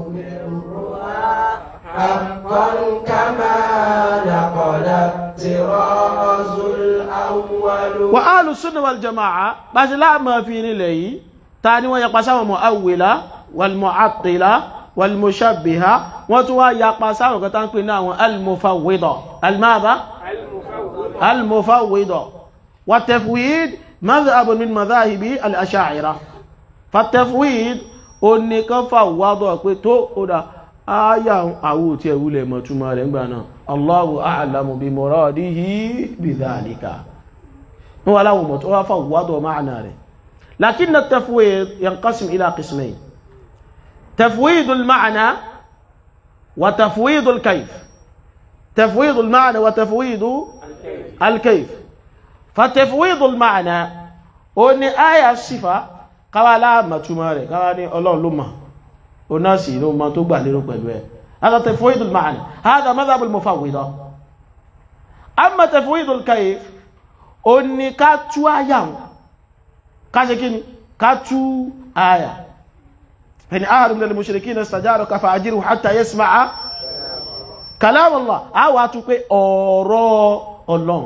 حقا كما نقل الطراز الأول وآل السنة والجماعة بس لا ما في نلي تاني ويقصوا مؤولة والمعطلة والمشبهة وتوا يقصوا كتان كنا المفوضة الماذا المفوضة والتفويض مذهب من مذاهب الأشاعرة فالتفويض oni kan fa wádọ́ pé tó ọ̀dá ayà àwò tí ẹ̀wú lè mọ̀ túnmà rẹ̀ ńgbà náà Allahu a'lamu bi muradihi bi dhalika wọ́n wá láwọn mọ̀ tó wá fa wádọ́ ma'ana rẹ̀ lakin at-tafwid yanqasim ila qismayn tafwid al-ma'na wa tafwid al-kayf tafwid al-ma'na wa tafwid al-kayf fa tafwid al-ma'na ó ní ayà sífà káwà láàmà túnmà rẹ̀ káwà ní ọlọ́run ló mọ̀ ó náà sì ló mọ̀ tó gbà lérò pẹ̀lú ẹ̀ هذا تفويض المعنى هذا مذهب المفوضة أما تفويض الكيف ó ní ká tú àyà ká ṣe kíni ká tú àyà فإن أحد من المشركين استجارك فأجره حتى يسمع كلام الله a wá tú pé ọ̀rọ̀ Ọlọ́run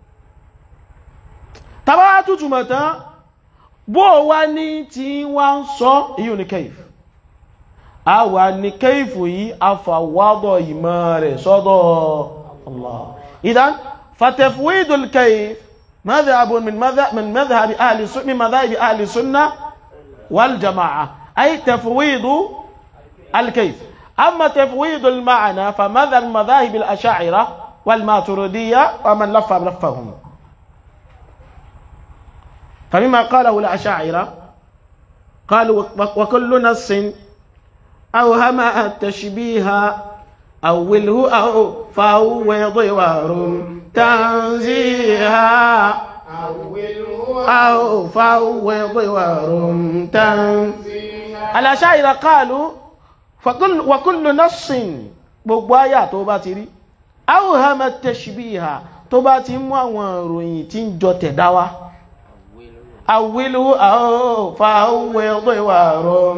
tàbá tútù mọ̀tán bó wá ní tí wá ń sọ èyí ní kẹ́ìf a wà ní kẹ́ìf yìí afàwádọ̀ ìmọ̀ rẹ̀ sọ́dọ̀ Allah idan fatafwidul kẹ́ìf مذهب من مذهب من مذهب أهل السنة من مذاهب أهل السنة والجماعة أي تفويض الكيف أما تفويض المعنى فمذهب مذاهب الأشاعرة والماتريدية ومن لف لفهم فمما قاله الأشاعرة قالوا وكل نص أوهم التشبيه أوله أو فهو ضوار تنزيها أو فهو ضوار تنزيها الأشاعرة قالوا فكل وكل نص gbogbo àyà tó bá ti rí awhama tashbiha tó bá ti mú àwọn ìròyìn tí ń jọ tẹ̀dá wá awwilu aw fa'awwid warum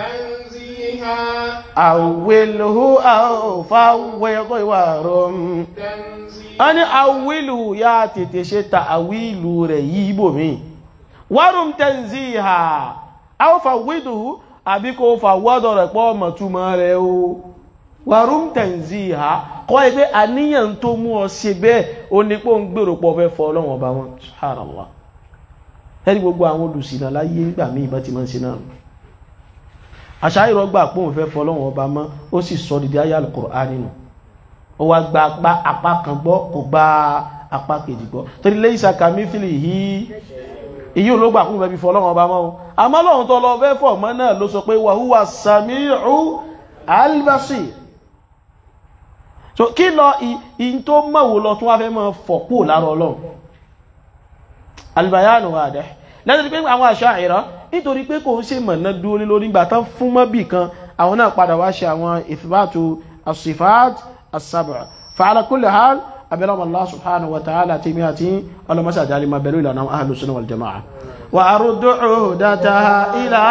awwilu aw fa'awwid warum a ní awwilu ya tètè ṣe ta àwílù rẹ̀ yí bòmí warum tanziha aw fa'awwiduhu àbí kò fàwọ́dọ̀ rẹ̀ pọ́ mọ̀túmọ̀ rẹ̀ o warum tanziha kọ́ ẹgbẹ́ àníyàn tó mú ọ ṣe bẹ́ẹ̀ o ní pé ó ń gbèrò pọ̀ fẹ́ fọ́ ọlọ́wọ̀n ọba wọn subhanallah ẹni gbogbo àwọn olùsìnà láyé nígbà míì bá ti máa ń ṣe náà àṣàyìrọ̀ gbà pé òun fẹ́ fọ́ ọlọ́wọ̀n ọba mọ́ ó sì sọ dídí ayé al-Qur'an nínú ó wá gba apá apá kan gbọ́ kò gba apá kejì gbọ́ torí laysa kamithlihi èyí ló gbà kún fẹ́ fi fọ́ ọlọ́wọ̀n ọba mọ́ o àmọ́ lọ́hun tó lọ fẹ́ fọ́ mọ́ náà ló sọ pé wa huwa sami'u al-basir so kí lọ ìyìn tó mọ̀wò lọ tún wá fẹ́ mọ́ fọ̀pọ̀ lára ọlọ́run albayanu adẹ́ lẹ́tọ́ pé àwọn Asha'ira nítorí pé kò ń ṣe mọ̀ná dúró lórí ìgbà tán fún mọ́bì kan àwọn náà padà wá ṣe àwọn ithbatu as-sifat as-sab'a fa'ala kulli hal abẹ́lọ́mọ̀ Allah subhanahu wa ta'ala tí mi àti ọlọ́mọṣà jáde ma bẹ̀rù ìlànà ahlus sunnah wal jama'a wa aruddu uhdataha ila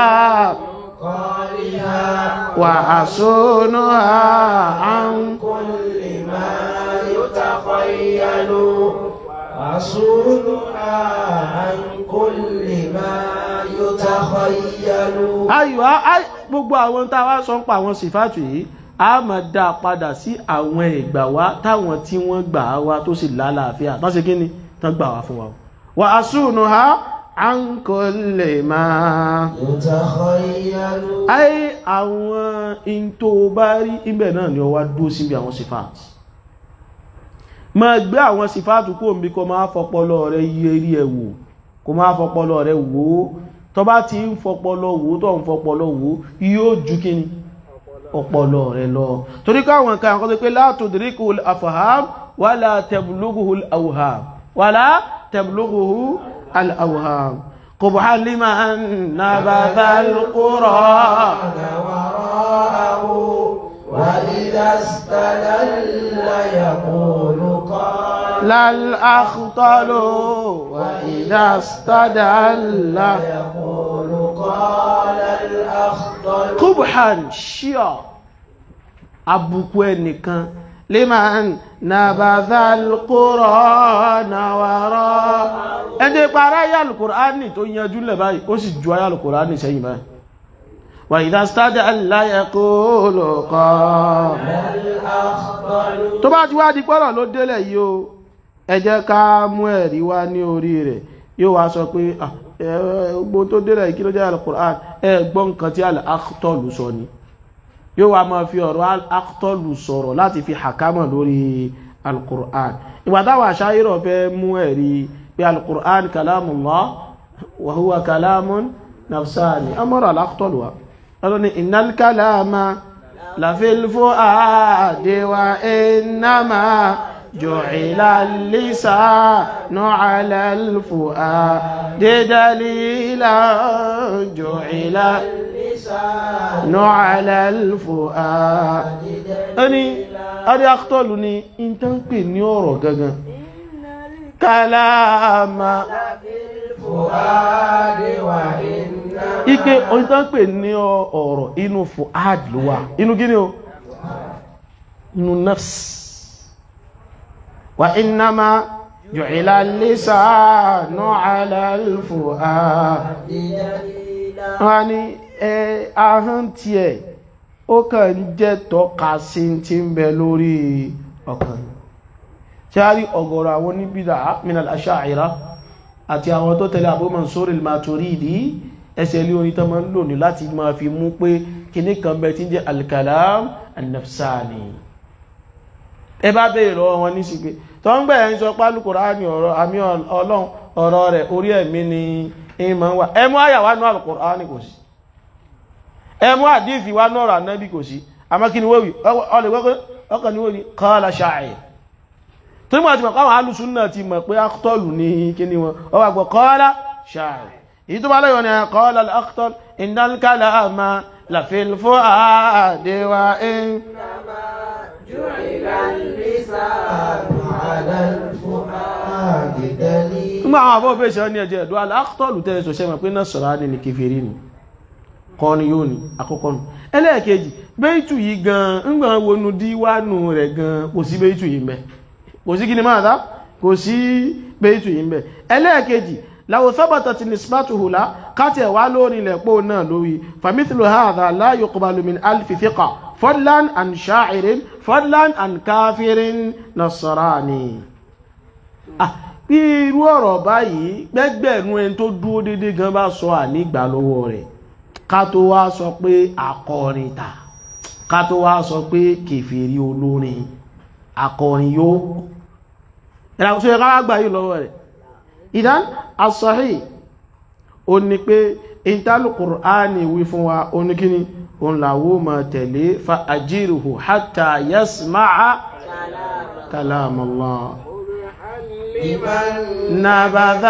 وأصونها عن كل ما يتخيل أصونها عن كل ما يتخيل ayọ̀ á gbogbo àwọn tá a wá sọ ń pa àwọn sífàtù yìí a máa dá a padà sí àwọn ìgbà wá táwọn tí wọ́n gbà á wá tó sì lálàáfíà tán ṣe kí ni tán gbà wá fún wa wa asúnuha an kulli ma يتخيل ayé àwọn in tó bá rí ibẹ̀ náà ni ó wá dúró síbi àwọn sífàtù máa gbé àwọn sífàtù kó omi kó máa fọpọlọ rẹ yẹ rí ẹ wò kó máa fọpọlọ rẹ wò ó tó bá ti ń fọpọlọ wò tó ń fọpọlọ wò yóò ju kíni ọpọlọ rẹ lọ torí káwọn nǹkan àkọ́tọ́ pé la tudrikuhu al-afham wala tablughuhu al-awham wala tablughuhu al-awham qubha liman nabatha al-Qur'an وراءه وإذا استدل يقول قال للأخطل وإذا استدل يقول قال الأخطل kubhan ṣíọ̀ abùkù ẹnìkan liman nabadha al-Qur'ana wara ẹni para ayé al-Qur'ani tó yanjú lẹ̀ báyìí ó sì ju ayé al-Qur'ani sẹ́yìn báyìí wa idha istadalla yaqulu qala الأخطل tó bá ti wá di pọ́rọ̀ ló délẹ̀ yìí o ẹ jẹ́ ká mú ẹ̀rí wá ní orí rẹ̀ yóò wá sọ pé ah, ẹ, gbogbo tó délẹ̀ yìí kí ló jẹ́ al-Qur'an ẹ gbọ́ nǹkan tí al-Akhtal sọ ni yóò wá máa fi ọ̀rọ̀ al-Akhtal sọ̀rọ̀ láti fi hàkámọ̀ lórí al-Qur'an ìgbà táwọn àṣáyírọ̀ fẹ́ mú ẹ̀rí pé al-Qur'an kalamullah wa huwa kalamun nafsani amọ́rọ̀ al-Akhtal wa ọlọ́ni innal kalama لفي الفؤاد وإنما جعل اللسان على الفؤاد دليلا جعل اللسان على الفؤاد أني أري أخطلني إن تنقل نيورو غغا كلام الفؤاد وإنما ike oyin tó ń pè ní ọ̀rọ̀ inú fuad ló wà inú gíní o inú nafs wa innama ju'ila lisanu ala al-fuad wọ́n ní ẹ ahọ́n tí ẹ̀ ó kàn ń jẹ́ tọ́ka sí tí ń bẹ lórí ọkàn ṣe a rí ọ̀gọ̀rọ̀ àwọn oníbídà minal asha'ira àti àwọn tó tẹ̀lé Abu Mansur al-Maturidi ẹsẹ̀ ilé orin tó máa ń lò ní láti máa fi mú pé kíní kan bẹ tí ń jẹ́ al-kalam an-nafsani ẹ bá bèèrè lọ́wọ́ wọn ní sígbé tó ń gbẹ̀ẹ́ ń sọ pálù Kùránì ọ̀rọ̀ àmì ọlọ́run ọ̀rọ̀ rẹ̀ orí ẹ̀mí ni ìmọ̀ wà ẹmú àyàwá ní al-Kùránì kò sí ẹmú àdífì wá náà Ànábì kò sí àmọ́ kí ni wéwì ọkàn ni wéwì qala sha'ir tó mọ̀ àti mọ̀ káwọn alùsùn náà ti mọ̀ pé akhtọ́lù ní kí ni wọn ọwà gbọ́ qala sha'ir èyí tó bá lẹ́yìn ni qala al-akhtal innal kalama la fil fu'adi wa in جعل اللسان على الفؤاد دليلا nígbà àwọn àbọ̀ fèsì ní ẹjẹ́ ẹ̀dọ́ al-akhtal tẹ́lẹ̀ sọ sẹ́mọ̀ pé Nasrani ni kèfèrí ni kọ́ ni yóò ní àkọ́kọ́ nù ẹlẹ́ẹ̀kejì bẹ́ẹ̀tù yìí gan ńgbà wọnú díwánù rẹ̀ gan kò sí bẹ́ẹ̀tù yìí mẹ́ kò sí kíni máa dá kò sí bẹ́ẹ̀tù yìí mẹ́ ẹlẹ́ẹ̀kejì law thabatat nisbatuhu la káti ẹ̀wá lórí ilẹ̀ pò náà lórí famithlu hadha la yuqbalu min alfi thiqa fadlan an sha'irin fadlan an kafirin nasrani ah bí irú ọ̀rọ̀ báyìí gbẹ́gbẹ̀rún ẹni tó dúró dédé gan bá sọ ànígbà lọ́wọ́ rẹ̀ ká tó wá sọ pé akọrin ta ká tó wá sọ pé kèfèrí olórin akọrin yóò ìràkóso ẹ̀ká wá gbà yìí lọ́wọ́ rẹ̀ ìdán as-sahih ó ní pé ìtàlù Qur'ani wí fún wa ó ní kíní òun làwó ma tẹ̀lé fa ajiruhu hatta yasma'a kalam Allah لمن نبذ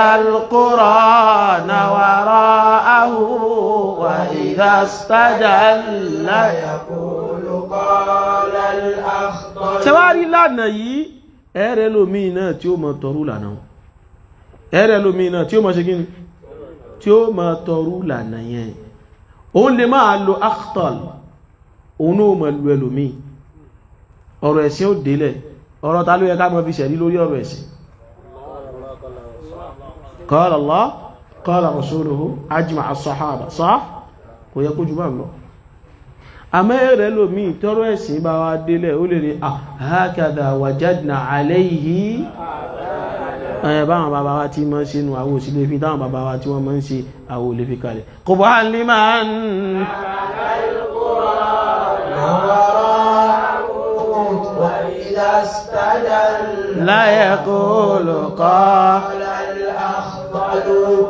القرآن وراءه وإذا استدل يقول قال الأخضر tẹwárí lánà yìí ẹ̀rẹ́ lómi náà tí ó mọ̀ tọrú lànà ẹ̀rẹ́ lómi náà tí ó mọ̀ ṣe gíní tí ó mọ̀ tọrú lànà yẹn òun lè máa lo akhtal òun náà mọ̀ lu ẹlòmí ọ̀rọ̀ ẹ̀sìn ó délẹ̀ ọ̀rọ̀ ta ló yẹ ká mọ̀ fi ṣẹ̀rí lórí ọ̀rọ̀ ẹ̀sìn قال الله قال رسوله أجمع الصحابة صح kò yẹ kó jù bá lọ àmọ́ ẹ̀rẹ́ lómi tọ́rọ ẹ̀sìn bá wá délẹ̀ ó lè rí àhákàdà wàjádìnà àlẹ́yìí ẹ̀yẹ báwọn bàbá wa tí mọ́ sínú àwọ̀ òsìlẹ̀ fi táwọn bàbá wa tí wọ́n mọ́ ń ṣe àwọ̀ olè fi kalẹ̀ kò bá ní máa ń وإذا استدل láyẹ̀kó lùkọ́ قال الأخضر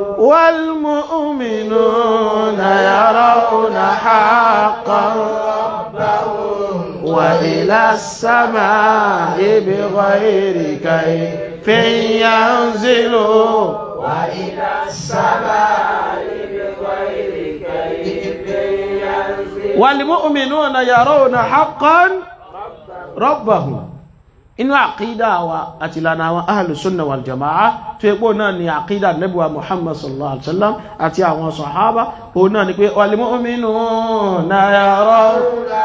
والمؤمنون يرون حقا ربهم وإلى السماء بغير كيف ينزلوا وإلى السماء بغير كيف ينزل والمؤمنون يرون حقا ربهم inú àkídà wa àti ìlànà àwọn ahlu sunna wal jama'a tó yẹ pé òun náà ni àkídà nẹ́bùwa muhammad sallallahu alaihi wasallam àti àwọn sahaba òun náà ni pé wal mu'minuna yarawna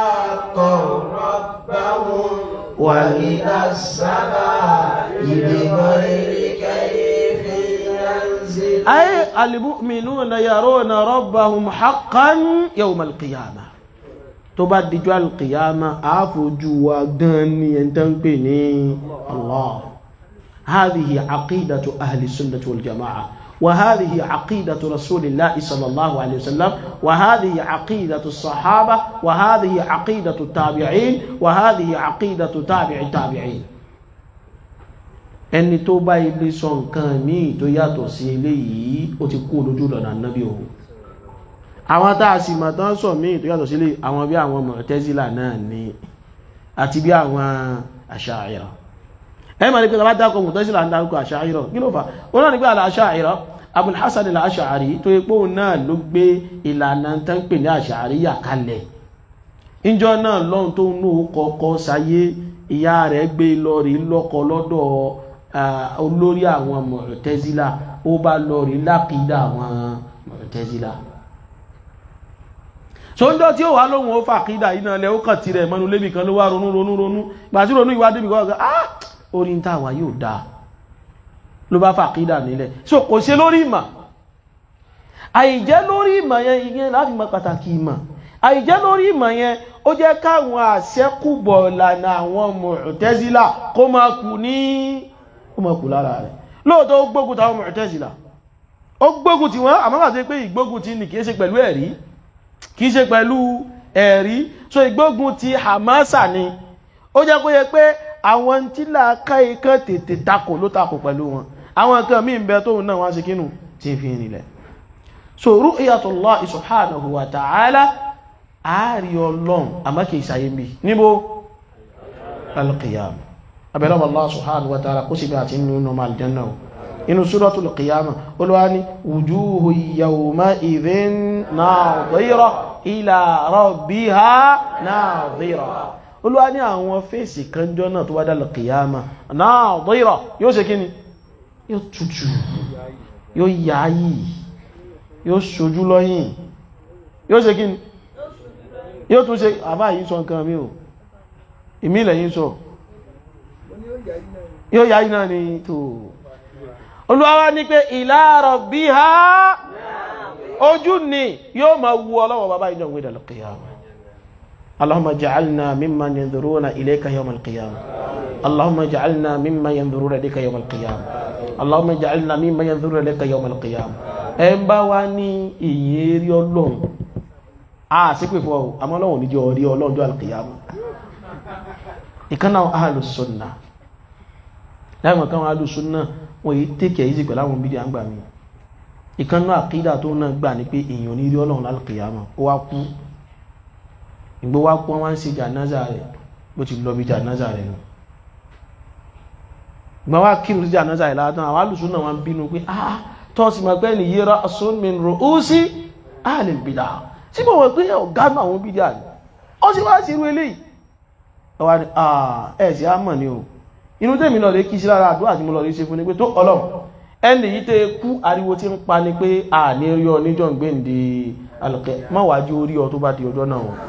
وإلى السماء بغير كيف ينزل أي المؤمنون يرون ربهم حقا يوم القيامة tó bá dijọ́ alqiyama àáfojú wa gan ni ẹn tán pè ní Allah هذه عقيدة أهل السنة والجماعة وهذه عقيدة رسول الله صلى الله عليه وسلم وهذه عقيدة الصحابة وهذه عقيدة التابعين وهذه عقيدة تابع التابعين ẹni tó bá ilé sọ nǹkan míì tó yàtọ̀ sí eléyìí ó ti kú lójú lọ́nà nábì o àwọn tá a sì mọ̀ tán sọ míì tó yàtọ̀ sí eléyìí àwọn bí àwọn Mu'tazila náà ni àti bí àwọn Asha'ira ẹ máa ní pé tàbá dákọ̀ Mu'tazila ń dárúkọ Asha'ira kí ló fà ó náà ní pé al-Asha'ira Abul Hasan al-Ash'ari tó yẹ pé òun náà ló gbé ìlànà tó ń pè ní Ash'ariyya kalẹ̀ ìjọ náà lọ́hun tó ń nù kọ́kọ́ sáyé ìyá rẹ̀ gbé lọ rí lọ́kọ lọ́dọ̀ olórí àwọn Mu'tazila ó bá lọ rí lápídà àwọn Mu'tazila sọ́njọ́ tí ó wà lóhun ó fàkídà iná lẹ ó kàn tí rẹ̀ mọ́nu lébì kan ló wá ronú ronú ronú gbà tí ronú ìwádìí bí kọ́ ah orí ń tàwà yóò dáa ló bá fàkídà nílẹ̀ so kò ṣe lórí ìmọ̀ àìjẹ́ lórí ìmọ̀ yẹn ìyẹn láti mọ̀ pàtàkì ìmọ̀ àìjẹ́ lórí ìmọ̀ yẹn ó jẹ́ káwọn àṣẹ́kùbọ̀ lànà àwọn Mu'tazila kó máa kù ní kó máa kù lára rẹ̀ lóòótọ́ ó gbógun táwọn Mu'tazila ó gbógun tí wọ́n àmọ́ àti pé ìgbógun ti ní kìí ṣe pẹ̀lú ẹ̀rí kìí ṣe pẹ̀lú ẹ̀rí so ìgbógun ti Hamasa ni ó jẹ́ kó yẹ pé àwọn tí làákà ikán tètè takò ló takò pẹ̀lú wọn àwọn nǹkan míì ń bẹ tóun náà wọ́n ṣe kínú tí fi rìnlẹ̀ so ru'yatullah subhanahu wa ta'ala ààrí ọlọ́run àmọ́ kìí ṣayé mi níbo al-qiyam abẹ́lọ́wọ́ Allah subhanahu wa ta'ala kó sì bí àti nínú ọmọ aljanna inú suratul qiyama olúwa ní wujuhu yawma idhin nadira ila rabbiha nadira olúwa ní àwọn fèsì kanjọ́ náà tó wá dá al-qiyama nadira yóò ṣe kíni yóò tutù yóò yáyì yóò ṣojú lọ́yìn yóò ṣe kíni yóò tún ṣe àbá yìí sọ nǹkan mi ò ìmílẹ̀ yìí sọ yóò yá iná ni tó olúwa ní pé ila rabbiha ojú ni yóò máa wu ọlọ́wọ́ bàbá ìjọ ìwé dal qiyamah اللهم اجعلنا ممن ينظرون إليك يوم القيامة اللهم اجعلنا ممن ينظرون إليك يوم القيامة اللهم اجعلنا ممن ينظرون إليك يوم القيامة ẹ ń bá wá ní ìyẹn rí ọlọ́run a sí pé fún ọ àmọ́ ọlọ́run níjọ orí ọlọ́jọ́ alkiyama ìkánná ahàlùsọ́nà láìmọ̀ káwọn ahàlùsọ́nà wọ́n yí tẹ́kẹ̀ yìí sí pẹ̀lú àwọn bídí àgbà mi ìkánná àkídà tó náà gbà ní pé èèyàn ní rí ọlọ́run alkiyama ó wá kú ìgbó wá pọ́n wá ń ṣe jànáza rẹ̀ bó ti lọ bí jànáza rẹ̀ nù gbà wá kírun sí jànáza rẹ̀ látàn àwọn ahàlùsọ́nà wọn bínú pé ah tọ́sí ma gbẹ́ ni yíra asúnmin ru'usi ahlil bid'ah tí bọ̀ wọ́n pé ọ̀gá náà àwọn bídíà ní ó sì wá sí irú eléyìí ọwá ní ẹ̀ sí àmọ̀ ni o inú tèmi lọ lè kí sí lára àdúrà tí mo lọ lè ṣe fún ni pé tó ọlọ́run ẹni yìí tẹ́ kú ariwo tí ń pa ni pé a ní rí ọ níjọ́ ń gbé ǹdí alùkẹ́ má wá jí orí ọ tó bá di ọjọ́ náà o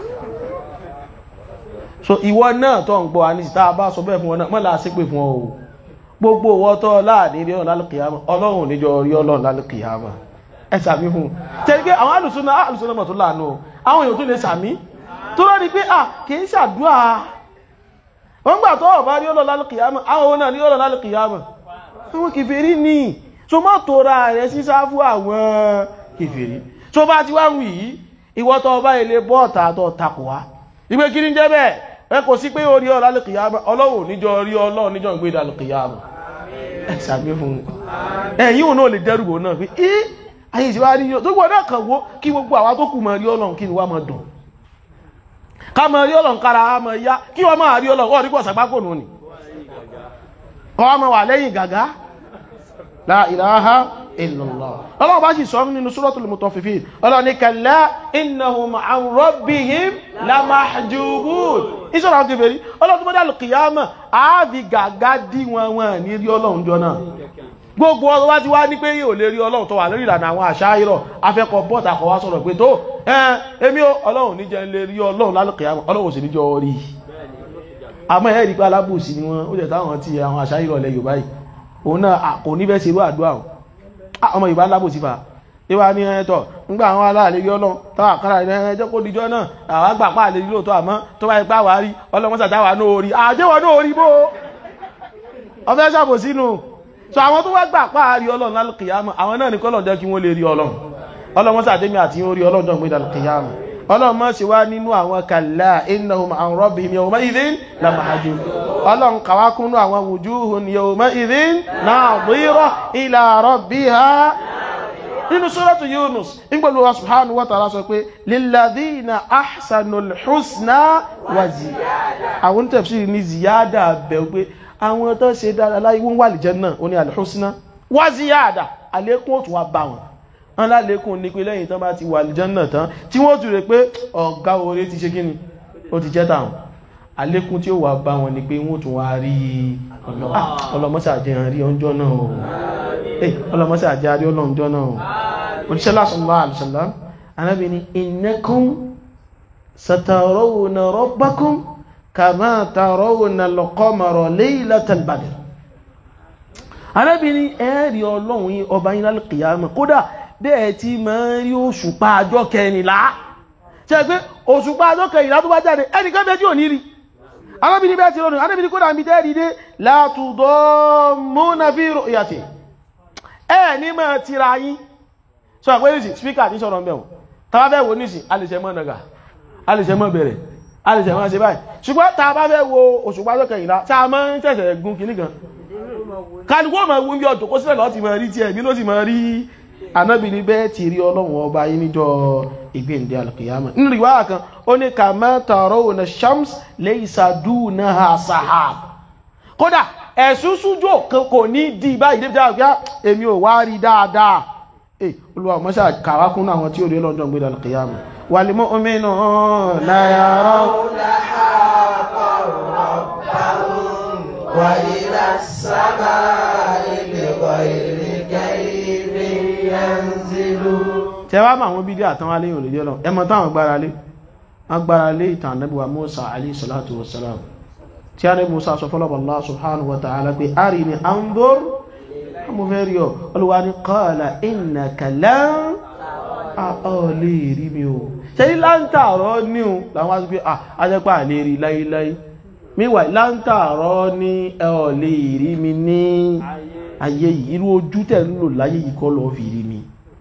so ìwọ náà tó ń gbọ́ àníṣì tá a bá sọ bẹ́ẹ̀ fún ọ náà mọ́ là á sí pé fún ọ o gbogbo owó tọ́ láàrin rí ọ̀nà lálùkìyàmà ọlọ́run níjọ rí ọlọ́run lálùkìyàmà ẹ sàmí fún tẹ́lẹ̀ pé àwọn alùsùnà alùsùnà mọ̀ tó láàánú àwọn èèyàn tó lè sàmí tó lọ́rí pé à kìí ṣàdúà wọ́n gbà tó ọ̀bá rí ọlọ́run lálùkìyàmà àwọn òun náà rí ọlọ́run lálùkìyàmà àwọn kèfèrí ní so mọ́ tó ra rẹ̀ sí sáfù àwọn kèfèrí so bá ti wá wù yìí ìwọ tó ọba ilé bọ́ọ̀tà tó takò wá ìgbé kí ní jẹ́ bẹ́ẹ̀ ẹ kò sí pé orí ọlọ́run lálùkìyàmà ọlọ́run níjọ rí ọlọ́run níjọ ìgbé lálùkìyàmà ẹ̀sàgbé fún ẹ̀yìn òun náà lè dẹ́rùbò náà pé ẹ́ ayé ìṣẹ́wà rí yóò tó gbọ́dọ̀ kàn wó kí gbogbo àwa tó kù mọ̀ rí ọlọ́run kí ni wá mọ̀ dùn ká mọ̀ rí ọlọ́run kára á mọ̀ yá kí wọ́n máa rí ọlọ́run ọ̀rí pọ̀ sàgbákò nù ni kọ́ wá mọ̀ wà lẹ́yìn gàgá la ilaha illallah ọlọ́run bá sì sọ nínú suratul mutaffifin ọlọ́run ní kalla innahum an rabbihim lamahjubun ìṣọ́ra àwọn kèfèrí ọlọ́run tó mọ́dá al-qiyamah ààbì gàgá dí wọn wọn ní rí ọlọ́run jọ náà gbogbo ọdún wá ti wá ní pé yóò lè rí ọlọ́run tó wà lórí ìlànà àwọn àṣáyírọ̀ afẹ́kọ̀ bọ́ta kọ̀ wá sọ̀rọ̀ pé tó ẹn èmi ó ọlọ́run ní jẹ́ lè rí ọlọ́run lálùkìyàmọ̀ ọlọ́run sì ní jọ rí àmọ́ ẹ̀ rí pé alábòsí ni wọ́n ó jẹ́ táwọn ti àwọn àṣáyírọ̀ lẹ Yorùbá yìí òun náà kò ní fẹ́ ṣe irú àdúrà o ọmọ Yorùbá alábòsí fa ìwà ní ẹ̀tọ́ nígbà àwọn aláàlẹ́ rí ọlọ́run táwà kára ẹjọ́ kó dijọ́ náà àwọn àgbà pààlẹ́ rí lóòótọ́ àmọ́ tó bá ipá wà rí ọlọ́run sàtàwà náà orí àjẹ́wọ̀ náà orí bó ọfẹ́ sàbòsínú so àwọn tó wá gbà páàrí ọlọ́run lálùkìyàmù àwọn náà ní kọ́lọ̀ jẹ́ kí wọ́n lè rí ọlọ́run ọlọ́run sàdémi àti orí ọlọ́run jọ gbéra lùkìyàmù ọlọ́run mọ́ sí wá nínú àwọn kàlá innahum an rabbihim yawma idhin lamahjubun ọlọ́run kàwákúnnú àwọn wujuhun yawma idhin nadira ila rabbiha nínú suratu Yunus nígbàlú wa subhanahu wa ta'ala sọ pé lilladhina ahsanul husna wa ziyada àwọn tafsiri ní ziyada bẹ̀ pé àwọn tó ṣe dára láyé wọ́n wà lè jẹ́ náà ó ní alhusna wá ziyada àlékún òtún wá bá wọn wọn lálékún ní pé lẹ́yìn tán bá ti wà lè jẹ́ náà tán tí wọ́n tún rẹ̀ pé ọ̀gá orí ti ṣe kí ni ó ti jẹ́ tàwọn àlékún tí ó wà bá wọn ni pé wọ́n tún wá rí ọlọ́mọ́sà jẹ́ rí ọjọ́ náà o ọlọ́mọ́sà jẹ́ rí ọlọ́jọ́ náà o òṣìṣẹ́ sallallahu alaihi wasallam anábì ni innakum satarawna rabbakum kàmá tàrọ́wọ̀nà lọ́kọ́mọ̀rọ̀ laylatal badr arábìnrin ẹ̀rí ọlọ́run yí ọba yí lálùkìyàmọ̀ kódà bẹ́ẹ̀ tí ma ń rí òṣùpá àjọ kẹrìnlá ṣe pé òṣùpá àjọ kẹrìnlá tó bá jáde ẹnìkan bẹ́ẹ̀ tí ò ní rí arábìnrin bẹ́ẹ̀ ti rọrùn arábìnrin kódà mi tẹ́rì dé látùdọ́ múnà fi ru'yati ẹ̀ ní mọ̀ tira yín sọ pé nìsí spíkà ní sọ̀rọ̀ mẹ́wọ̀n tàbá fẹ́ wo nìsí alìṣẹ́mọ́ nàgà alìṣẹ́mọ́ bẹ̀rẹ̀ alìṣẹ́ máa ṣe báyìí ṣùgbọ́n ta bá fẹ́ wo òṣùpá tó kẹyìnlá tí a máa ń ṣẹ̀ṣẹ̀ gun kìíní kan kálukú ọmọ ewu bí ọjọ́ kó sílẹ̀ lọ́ ti máa rí tí ẹ̀mí ló ti máa rí anábì ní bẹ́ẹ̀ ti rí ọlọ́run ọba yìí níjọ́ ìgbéǹde alùkìyàmà nínú ìwà kan ó ní kama tarawna shams laysa dunaha sahab kódà ẹ̀sùn sújò kò ní di báyìí débi dáa èmi ò wá rí dáadáa olúwa mọ́ṣá kàwákún àwọn tí ó rí ọlọ́jọ́ ìgbéǹde alùkìyàmà والمؤمنون يرون حقا ربهم وإلى السماء بغير كيف ينزلون tẹwàá ma àwọn bídí àtàwọn aléyìn olè jẹ́ lọ ẹmọ táwọn gbára lé wọ́n gbára lé ìtàn ànábíwá Musa alayhi salatu wassalam tí a ní Musa sọ fọ́lọ́bọ̀ Allah subhanahu wa ta'ala pé arini anzur mo fẹ́ rí ọ olùwà ní qala innaka lan ọ̀ lè rí mi o ṣe ní láńtàrọ́ ní o làwọn aṣọ pé àjẹ́pà lè rí láíláí míwà láńtàrọ́ ní ọ̀ lè rí mi ní ayé yìí irú ojú tẹ̀ ń lò láyé yìí kọ́ lọ fi rí mi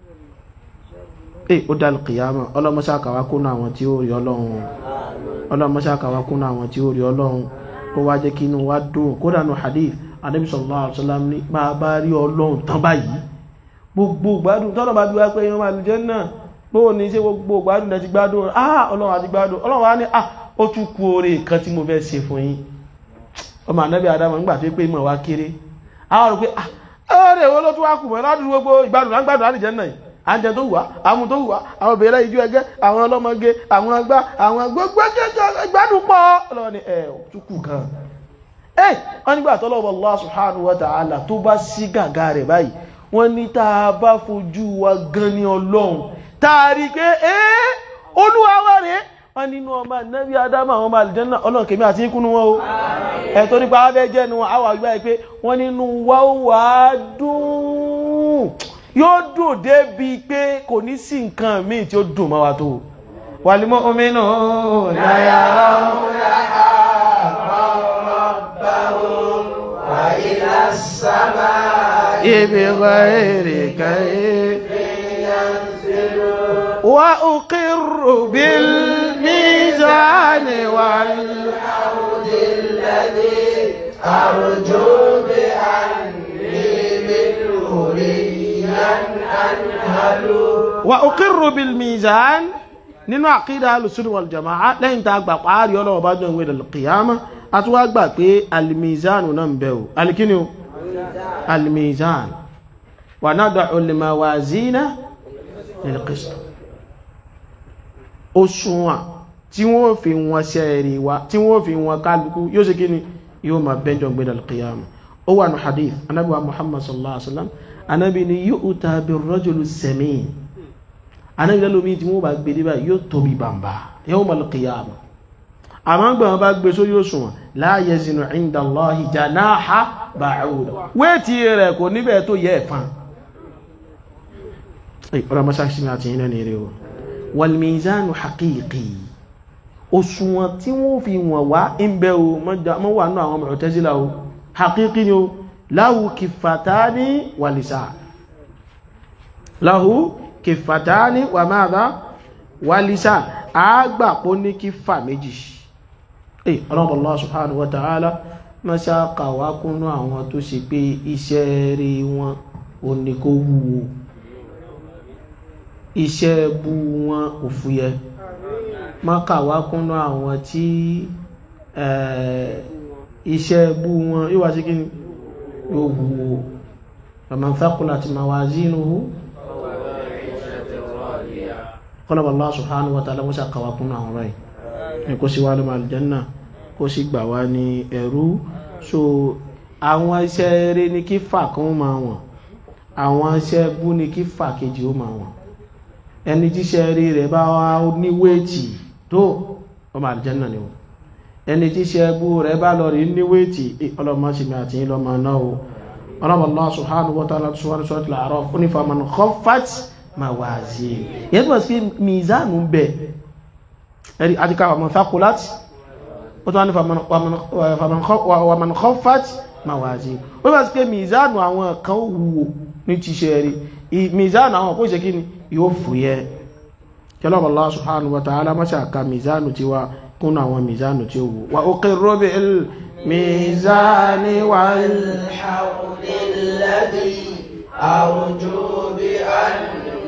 eh ó dá kìyàmà ọlọ́mọṣá kàwá kúnnà àwọn tí ó rí ọlọ́run ọlọ́mọṣá kàwá kúnnà àwọn tí ó rí ọlọ́run kó wá jẹ́ kí inú wa dùn kódà nù hadith Ànábì sallallahu alaihi wasallam ní máa bá rí ọlọ́run tán báyìí gbogbo gbádùn tọ́nà bá bí wá pé yọ́n máa lù jẹ́ náà bóò ní ṣe gbogbo gbádùn lẹ́ti gbádùn ah ọlọ́run àti gbádùn ọlọ́run wá ní ah ó tún kú oore kan tí mo fẹ́ ṣe fún yín ọmọ ànábì adama ń gbà tó pé mọ̀ wá kéré àwọn rò pé ah ọ̀rẹ́ wo ló tún wá kù mọ́ ládùúgbò gbogbo ìgbádùn lá ń gbádùn láti jẹ́ náà àjẹ tó wà àwọn tó wà àwọn obìnrin ìjú ẹgẹ́ àwọn ọlọ́mọge àwọn agbá àwọn gbogbo gbádùn pọ̀ ọlọ́run ni ẹ̀ tún kù kan ẹ̀ wọ́n nígbà tọ́lọ́wọ́ Allah subhanahu wa ta'ala tó bá sí gàgà rẹ̀ báyìí wọ́n ní tá a bá fojú wa gan ní ọlọ́run tààrí pé ẹ́ olúwa wá rẹ̀ wọ́n nínú ọmọ nẹ́bí adama àwọn ọmọ àlìjẹ́nà ọlọ́run kèmí àti ikú ní wọn o ẹ̀tọ́ nípa abẹ́ jẹ́ nu àwọn àgbà pé wọ́n nínú wa ó wà á dùn yóò dùn débi pé kò ní sí nǹkan míì tí ó dùn mọ́ wa tó wàlímọ́ omi náà láyàrá وإلى السماء بغير كيف وأقر بالميزان والحوض الذي أرجو بأني منه ريا أنهل وأقر بالميزان nínú àkídà alùsùnù wal jama'a lẹ́yìn tá a gbà pàárí ọlọ́wọ́ bá jọ ìwé al-qiyama a tún wá gbà pé alìmìzánù náà ń bẹ̀ o alìkíni o alìmìzánù wa nada'u al-mawazina lil-qist òṣùwọ̀n tí wọ́n fi wọn ṣẹ́ẹ̀rì wa tí wọ́n fi wọn kálukú yóò ṣe kí ni yóò máa bẹ́jọ́ gbé al-qiyama ó wà ní hadith anábì wa muhammad sallallahu alaihi wasallam anábì ni yu'ta bir-rajuli as-samin anábì lẹ́lómi tí wọ́n bá gbé dé báyìí yóò tóbi bàmbà yawm al-qiyama àmọ́ gbà wọn bá gbé sórí òṣùwọ̀n la yazinu inda Allahi janaha ba'uda wéètì rẹ̀ kò níbẹ̀ tó yẹ ẹ̀fán ọ̀rọ̀ mọ́sáàkì àti ilẹ̀ ní eré o wal mizanu haqiqi òṣùwọ̀n tí wọ́n fi wọ̀n wá ń bẹ́ o mọ́ wà náà àwọn Mu'tazila o haqiqi ni o lahu kiffatani wa lisan lahu kiffatani wa madha wa lisan àgbàpọ̀ ní kífà méjì eh ọlọ́pàá Allah subhanahu wa ta'ala ma ṣe kàwá kúnnú àwọn tó ṣe pé iṣẹ́ rí wọn ò ní kó wúwo iṣẹ́ bú wọn ò fúyẹ́ ma kàwá kúnnú àwọn tí iṣẹ́ bú wọn yíò wá sí kí yóò wúwo faman thaqulat mawazinuhu kọlọ̀bà Allah subhanahu wa ta'ala mọ́sá kàwà kún àwọn ọ̀rọ̀ yìí kó sí wá lọ́mọ aljanna kó sì gbà wá ní ẹ̀rú so àwọn iṣẹ́ eré ní kí fà kan máa wọ̀n àwọn iṣẹ́ bú ní kí fà kejì ó máa wọ̀n ẹni tíṣẹ́ eré rẹ̀ bá wá ní wéètì tó ọmọ aljanna ni o ẹni tíṣẹ́ bú rẹ̀ bá lọ rí ní wéètì ọlọ́mọ sì mi àti ìlọ́mọ náà o ọlọ́mọ Allah subhanahu wa ta'ala sọ́wọ́n sọ́wọ́n láàárọ̀ fún ìfàmọ́nà khaffat mawazin yẹn tó wà sí mizanu ń bẹ ẹ̀rí àtíká wàmàn thaqulat ó tó wá ní wàmàn khaffat mawazin ó wà sí pé mizanu àwọn kan wúwo ní ti ṣe rí mizanu àwọn kó ṣe kí ni yóò fúyẹ́ kẹlọ́bà Allah subhanahu wa ta'ala mọ́ṣà ka mizanu ti wá kún àwọn mizanu tí ó wù wa uqirru bil mizani wal الذي أرجو بأن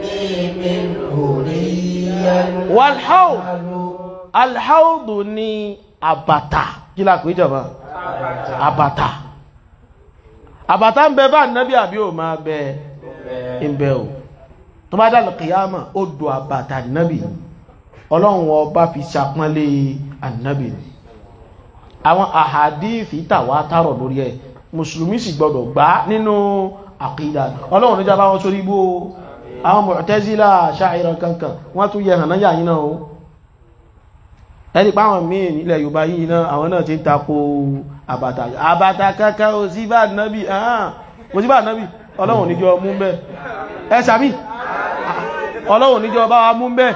walhaud alhaudu ni àbàtà kí la pè jọba àbàtà àbàtà ń bẹ bá nábí àbí ò máa bẹ ń bẹ o tó bá dàlù kìyàmà ó do àbàtà nábì ọlọ́run ọba fi ṣàpọ́nlé ànábì àwọn àhàdíìfì tàwa tààrọ̀ lórí ẹ̀ mùsùlùmí sì gbọdọ̀ gbá nínú àkídà ọlọ́run níjà bá wọn sórí ibú àwọn Mu'tazila Asha'ira kankan wọ́n tún yẹ hànáyà yìí náà o ẹni pàwọn míì nílẹ̀ Yorùbá yìí náà àwọn náà ti ń tako àbàtà àbàtà kankan ò sí bá nábì kò sí bá nábì ọlọ́run níjọ mú bẹ́ ẹ sàmì ọlọ́run níjọ bá wa mú bẹ́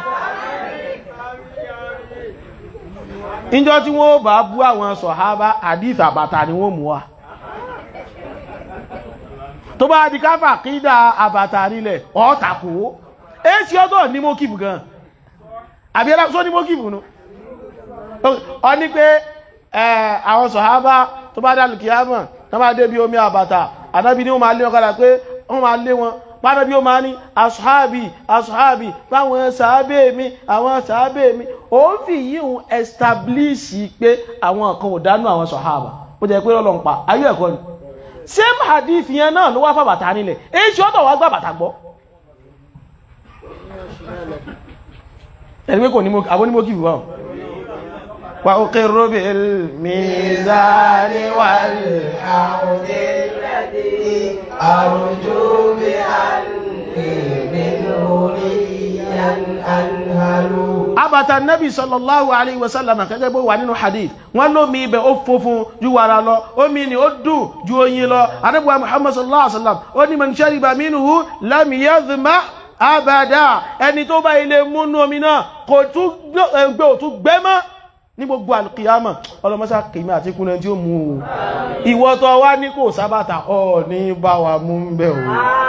ìjọ tí wọ́n bá bú àwọn sọ̀hábà hadith àbàtà ni wọ́n mú wa tó bá di káfà kídà àbàtà nílẹ̀ ọ́tàkó èsì ọdọ́ ní mókìbù gan àbí ẹlá só ní mókìbù nú ọ ní pé àwọn sọ̀hábà tó bá dá lùkìyàmọ̀ tó bá dé bí omi àbàtà ànábì ní wọ́n máa lé wọn kọ́lá pé wọ́n máa lé wọn pàdé bí ó máa ní asùhábì asùhábì báwọn sàábé mi àwọn sàábé mi ó fi yíhun establish pé àwọn kan ò dánú àwọn sọ̀hábà ó jẹ́ pé lọ́lọ́ ń pa ayé ẹ̀kọ́ ni same hadith yẹn náà ló wá fà bàtà nílẹ̀ èyí tí ó tọ̀ wá gbà bàtà gbọ́ ẹ̀rí pé kò ní mọ́ àbọ́ ní mọ́ kìí wọ́n wà ó kí róbì mìízáni wà الحوض الذي أرجو بأني منه ليا أنهل abata nabi sallallahu alaihi wasallam kẹgẹ́ bó wà nínú hadith wọ́n lómi ibẹ̀ ó funfun ju wàrà lọ omi ni ó dùn ju oyin lọ anábíwá muhammad sallallahu alaihi wasallam ó ní man shariba minhu lam yadhma abada ẹni tó bá ilé múnú omi náà kò tún gbé òtún gbé mọ́ ní gbogbo alkiyama ọlọ́mọ́sá kìí àti kúnlẹ̀ tí ó mú o ìwọ tó wá ní kò sábàtà ọ ní bá wa mú ń bẹ̀ o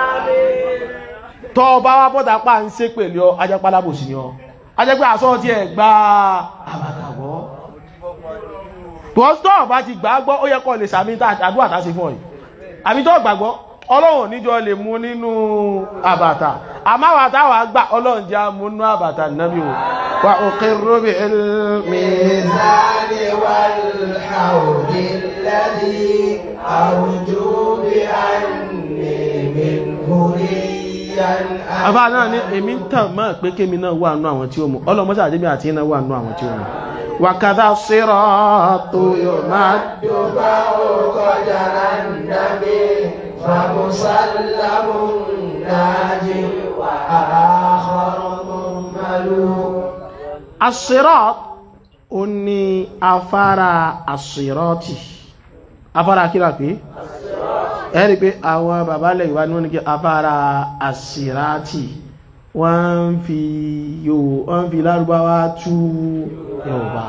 tọ́ bá wá bọ́ta pa ń sé pèlú ọ ajápalábòsí ni ọ ajẹ́gbẹ́ àsọ́ tí ẹ̀ gba àbàtàgbọ́ tọ́sítọ́ bá ti gbàgbọ́ ó yẹ kọ́ lè sàmì àdúrà tá sí fún ọ̀yí àmì tó gbàgbọ́ ọlọ́run níjọ lè mú nínú àbàtà àmáwà táwà gbà ọlọ́run já mú nínú àbàtà nábì o wà òkè róbì ilmi الميزان والحوض الذي أرجو بأني منه هديا àbá náà ní èmi ń tàn mọ́ pé kémi náà wà nú àwọn tí ó mú ọlọ́mọ́sá àdébí àti iná wà nú àwọn tí ó mú wàkàdá sírọ́ọ̀tù yóò máa يباع قدر النبي فمسلم ناج وآخر مهمل asírọ́ọ̀tù ó ní afárá asírọ́ọ̀tì afárá kíra pé ẹ̀rí pé àwọn bàbá lẹ̀ ìwá ní wọ́n ní kí afárá asírọ́ọ̀tì wọ́n ń fi yóò wọ́n ń fi lárúbáwá tú Yorùbá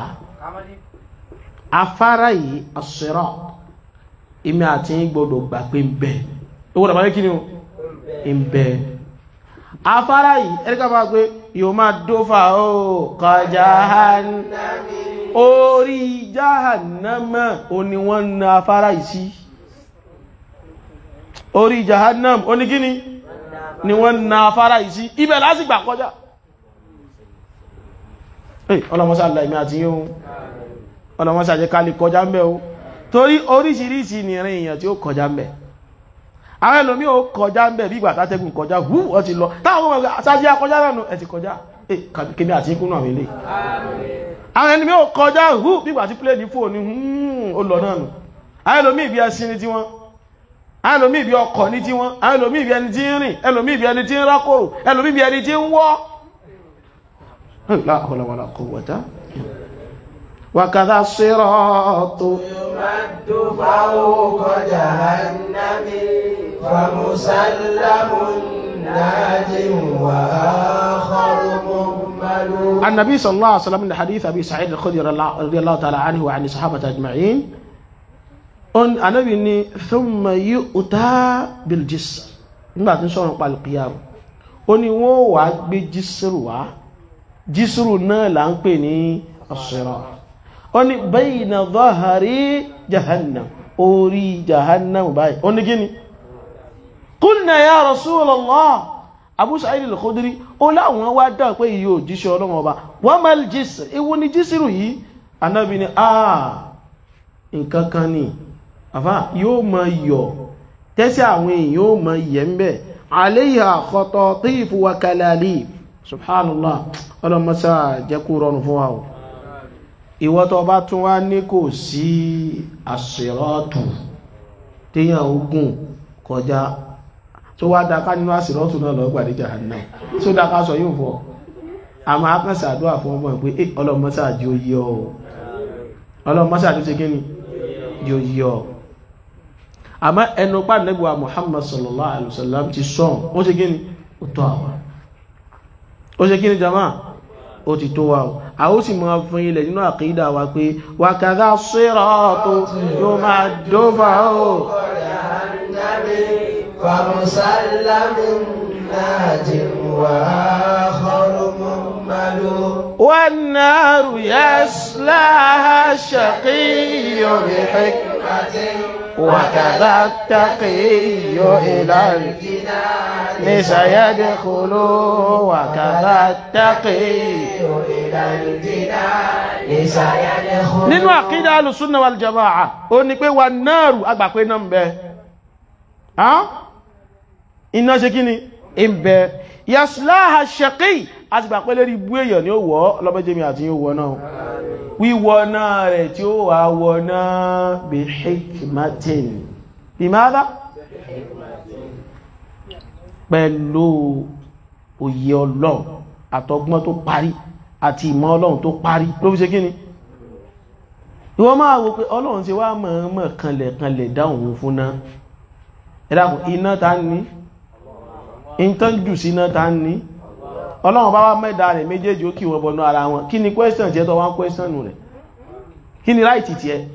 afárá yìí asírọ́ ìmí àti gbọdọ̀ gbà pé ń bẹ owó dàbáyé kí ni o ń bẹ afárá yìí ẹ̀ríkà bá pé yóò máa dófà ó kọjá orí jahannama o ni wọ́n na afárá yìí sí orí jahannam o ní kí ni ni wọ́n na afárá yìí sí ibẹ̀ lásìgbà kọjá ọlọ́mọsá àláìmí àti yóò ọlọ́mọsá jẹ́ ká lè kọjá ń bẹ̀ o torí oríṣiríṣi ni ìrìn èèyàn tí ó kọjá ń bẹ̀ àwọn ẹlòmí ò kọjá ń bẹ̀ bí ìgbà tátẹ́gùn kọjá hú ọ ti lọ táwọn ọmọ sáájú akọjá náà ẹ ti kọjá kébí àti ikú náà ilé àwọn ẹlòmí ò kọjá hú bí ìgbà tí pléèdì fóònù ó lọ náà nù àwọn ẹlòmí ìbí ẹṣin ní tiwọn àwọn ẹlòmí ìbí ọkọ̀ ní tiwọn àwọn ẹlòmí ìbí ẹni tí ń rìn ẹlòmí ìbí ẹni tí ń rákòrò ẹlòmí ìbí ẹni tí ń wọ́ la hawla wala quwwata وكذا الصراط يمد فوق جهنم فمسلم ناج وآخر مهمل النبي صلى الله عليه وسلم من حديث أبي سعيد الخدري رضي الله تعالى عنه وعن الصحابة أجمعين أن النبي ثم يؤتى بالجسر nígbà tí ń sọ̀rọ̀ pa alqiyam ó ní wọ́n wà gbé jísírù wá jísírù náà là ń pè ní as-sirat ó ní bayna dhahari jahannam orí jahannam báyìí ó ní gíní qulna ya rasulallah abu sa'id al-khudri ó láwọn wá dá pé iye òjíṣẹ́ ọlọ́wọ́ ọba wa mal jisr ewu ni jísírù yìí anábi ni àà nǹkan kan ni àfá yóò mọ yọ tẹ́sí àwọn èèyàn yóò mọ yẹ ń bẹ̀ alayha khatatifu wa kalalib subhanallah ọlọ́mọsá jẹ́kú rọrùn fún wa o ìwọ tó bá tún wá ní kò sí àṣírọ́tù téyàn ogun kọjá tó wá dáká nínú àṣírọ́tù náà lọ́gbà ní jahannam tó dáká sọ yóò fọ́ a máa kàn sàdúrà fún ọmọ ìpé eh ọlọ́mọsá jí ó yí ọ ọlọ́mọsá tó ṣe kí ni jí ó yí ọ àmọ́ ẹnu pà nẹ́gbà Muhammad sallallahu alaihi wasallam ti sọ́n ó ṣe kí ni ó tọ́ àwọn ó ṣe kí ni jama ó ti tó wa o a ó sì máa fún ilẹ̀ nínú àkídà wa pé wà kàdá sírọ́ọ̀tù yóò máa dófà ó فمسلم ناج وآخر مهمل والنار يصلاها الشقي بحكمة وكذا التقي إلى الجنان سيدخل وكذا التقي إلى الجنان سيدخل nínú àkídà alùsùnà wal jama'a ó ní pé wà náàrù agbàpé náà ń bẹ iná ṣe kí ni ń bẹ yasláha ṣẹ̀kí àti gbàpé lérí ibú èèyàn ni ó wọ́ lọ́bẹ́jẹ́mi àti yóò wọ́ náà wíwọ́ náà rẹ̀ tí ó wà wọ́ náà bí hikmatin bí máa pẹ̀lú òye ọlọ́run àtọgbọ́n tó parí àti ìmọ̀ ọlọ́run tó parí ló fi ṣe kí ni ìwọ máa wo pé ọlọ́run ṣe wá mọ̀ọ́mọ̀ kanlẹ̀ kanlẹ̀ dáhùn fún náà ẹ̀dàkùn iná ta ní ìntán jù sí iná ta ní ọlọ́run bá wá mẹ́ta rẹ̀ méjèèjì ó kí wọ́n bọnú ara wọn kí ni question tí ẹ tọ́ wá ń question rẹ̀ kí ni right tí ẹ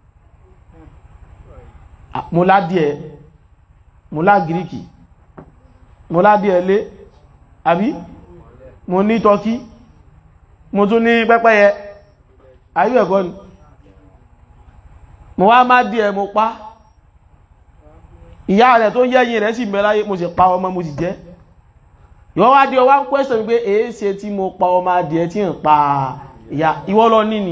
mo ládìẹ mo lá gíríkì mo ládìẹ lé àbí mo ní tọ́kí mo tún ní pẹ́pẹ́yẹ ayú ẹ̀kọ́ ni mo wá má díẹ̀ mo pa ìyá rẹ̀ tó yẹ́yìn rẹ̀ sì mẹ́láyé mo sì pa ọmọ mo sì jẹ́ ìwọ́ wá dí ọwá ń question pé èé ṣe tí mo pa ọmọ adìẹ tí ń pa ìyá ìwọ́ lọ níní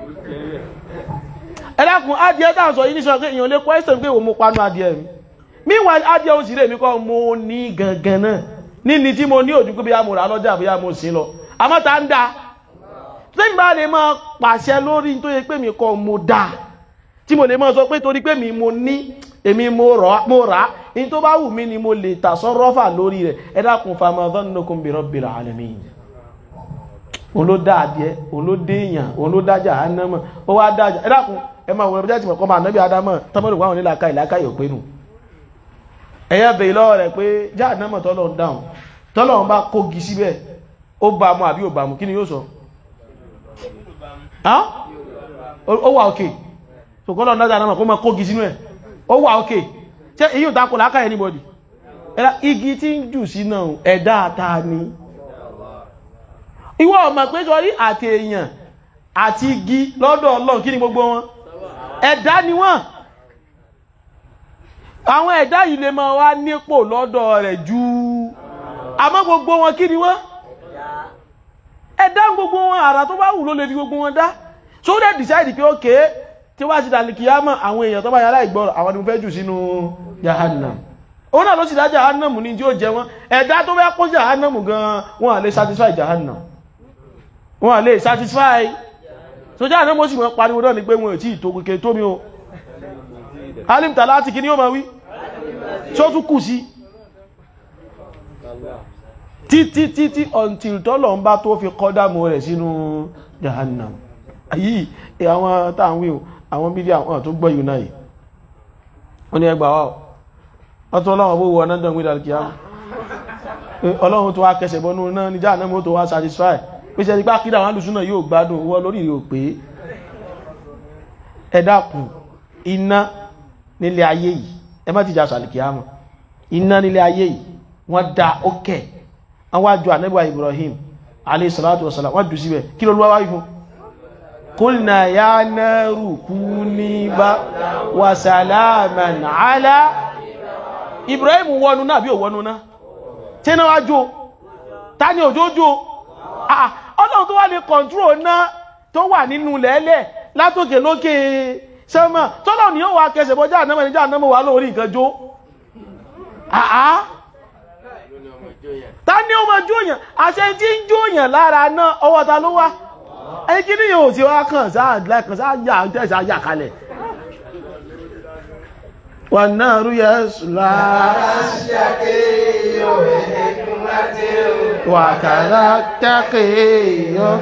ẹ dákun adìẹ tá à ń sọ yìí ní sọ pé èèyàn lè question pé òun mo panu adìẹ mi meanwhile adìẹ oṣù rẹ̀ mi kọ́ mo ní gangan náà níní tí mo ní òjú pé bí a mo rà lọ́jà bí a mo sí lọ àmọ́ ta ń da tí bá lè máa pàṣẹ lórí tó yẹ pé mi kọ́ mo dá tí mo lè máa sọ pé torí pé mi mo ní èmi mo rà á ní tó bá wù mí ni mo lè tà sọ́rọ́fà lórí rẹ̀ ẹ dákun fama dhannukum bi rabbil alamin òun ló dá adìẹ òun ló dé èèyàn òun ló dá jahannama ó wá dá ẹ dákun ẹ máa wọ ẹbí jáde mọ̀kọ́ máa nábì ádámọ̀ tọ́mọ́dún wáwọn nílà ká ìlàkà yóò pé nù ẹ̀yà bèèrè lọ́wọ́ rẹ̀ pé jahannama tọ́lọ̀ ń dáhùn tọ́lọ̀ ń bá kógi síbẹ̀ ó bá mu àbí ò bá mu kí ni yóò sọ ó wà òkè ṣòkọ́lọ̀ ń dá jahannama kó máa kógi sínú ẹ̀ ó wà òkè ṣé èyí ò takò láká anybody igi tí ń jù sí náà ẹ̀dá ta ni ìwọ ọmọ pé sọrí àti èèyàn àti igi lọ́dọ̀ Ọlọ́run kí ni gbogbo wọn ẹ̀dá ni wọ́n àwọn ẹ̀dá yìí lè máa wá nípò lọ́dọ̀ rẹ̀ ju àmọ́ gbogbo wọn kí ni wọ́n ẹ̀dá gbogbo wọn àrà tó bá wù ló lè fi gbogbo wọn dá so they decide pé ókè tí wá sí dàlìkìyàmọ̀ àwọn èèyàn tó bá yàrá ìgbọ́rọ̀ àwọn ni mo fẹ́ jù sínú jahannam òun náà ló sì dá jahannam ní tí ó jẹ wọn ẹ̀dá tó bẹ́ kó jahannam gan wọn à lè satisfy jahannam wọn à lè satisfy so jahannam ó sì mọ́ pariwo náà ni pé wọn ò tí ì tó kékeré tó mi o alimta láti kí ní ó ma wí tí ó tún kù sí títí títí until tọ́lọ̀ ń bá tó fi kọ́dámù rẹ̀ sínú jahannam yìí àwọn táwọn wíò àwọn bídí àwọn tó gbọ́ yìí náà ó ní ẹgbà wá ọ̀tọ́ ọlọ́run bó wọ ọ̀nàdàn gbé dàlkìá ọlọ́run tó wá kẹsẹ̀ bọ́nú náà ní jahannam tó wá satisfy pé ṣe nípa kídà wọn lùsúnà yóò gbádùn wọ́ lórí ìrò pé ẹ dákun iná nílé ayé yìí ẹ má ti jà sàlìkìámọ̀ iná nílé ayé yìí wọ́n dá ókè wọ́n wá ju ànábì Ibrahim alayhi salatu wasalam wọ́n jù síbẹ̀ kí ló lọ́wọ́ fún kulna ya naru kuni ba wa salaman ala Ibrahim wọnú náà bí ò wọnú náà tí náà wá jó ta ni òjòjò ọlọ́run tó wá lè kọ̀ntró náà tó wà nínú lẹ́lẹ̀ látòkè lókè sẹ́mọ̀ tọ́lọ̀ ni ó wà kẹsẹ̀ bọ́já ànámọ̀ níjà ànámọ̀ wà lórí nǹkan jó àá ta ní ó ma jóyàn àṣẹ tí ń jóyàn lára náà ọwọ́ ta ló wá ẹni kí ní yóò tí wá kàn sáà lẹ́kàn sáà yà tẹ́sà yà kalẹ̀ wà náà rú yẹ sùlá wà kàrà tẹ́kẹ̀ẹ́ yọ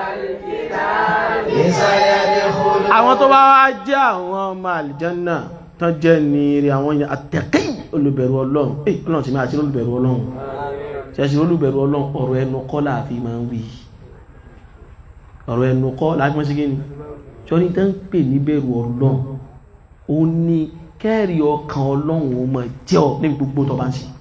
àwọn tó bá wá jẹ́ àwọn ọmọ àlìjánà tán jẹ́ ní rí àwọn èèyàn àtẹ̀kẹ́ olùbẹ̀rù ọlọ́run eh ọlọ́run ti máa ṣe olùbẹ̀rù ọlọ́run ṣẹ́ṣe olùbẹ̀rù ọlọ́run ọ̀rọ̀ ẹnu kọ́ láàfin máa ń wí ọ̀rọ̀ ẹnu kọ́ láàfin máa ṣe gíní ṣọ́rí tán pè ní bẹ̀rù ọlọ́run ó ní kẹ́rì ọkàn ọlọ́run ó máa jẹ́ ọ níbi gbogbo tó bá ń ṣe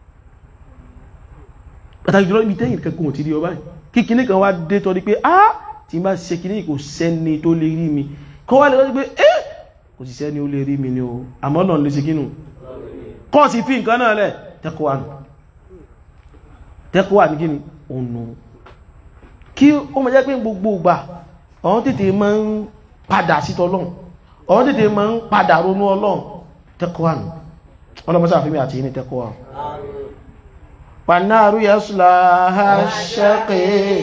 pàtàkì jùlọ ibi tẹ́yìn kẹ́kọ̀ọ́ ti rí ọ báyìí kíkiní kan wá dé tọ́ di pé ah tí bá ṣe kí ní kò sẹ́ni tó lè rí mi kọ́ wá lè wọ́n pé ẹ́ kò sì sẹ́ni ó lè rí mi ní o àmọ́ náà lè ṣe kínú kọ́ sí fi nǹkan náà lẹ̀ tẹ́kọ̀wà nù tẹ́kọ̀wà ní kíni ònà kí ó mọ̀ jẹ́ pé gbogbo ìgbà ọ̀hún tètè máa ń padà sí tọ́lọ́run ọ̀hún tètè máa ń padà ronú ọlọ́run tẹ́kọ̀wà nù ọlọ́mọsá àfihàn àti ní tẹ́kọ̀wà pànáàrú yẹ́sùlá ṣẹ́kẹ̀ẹ́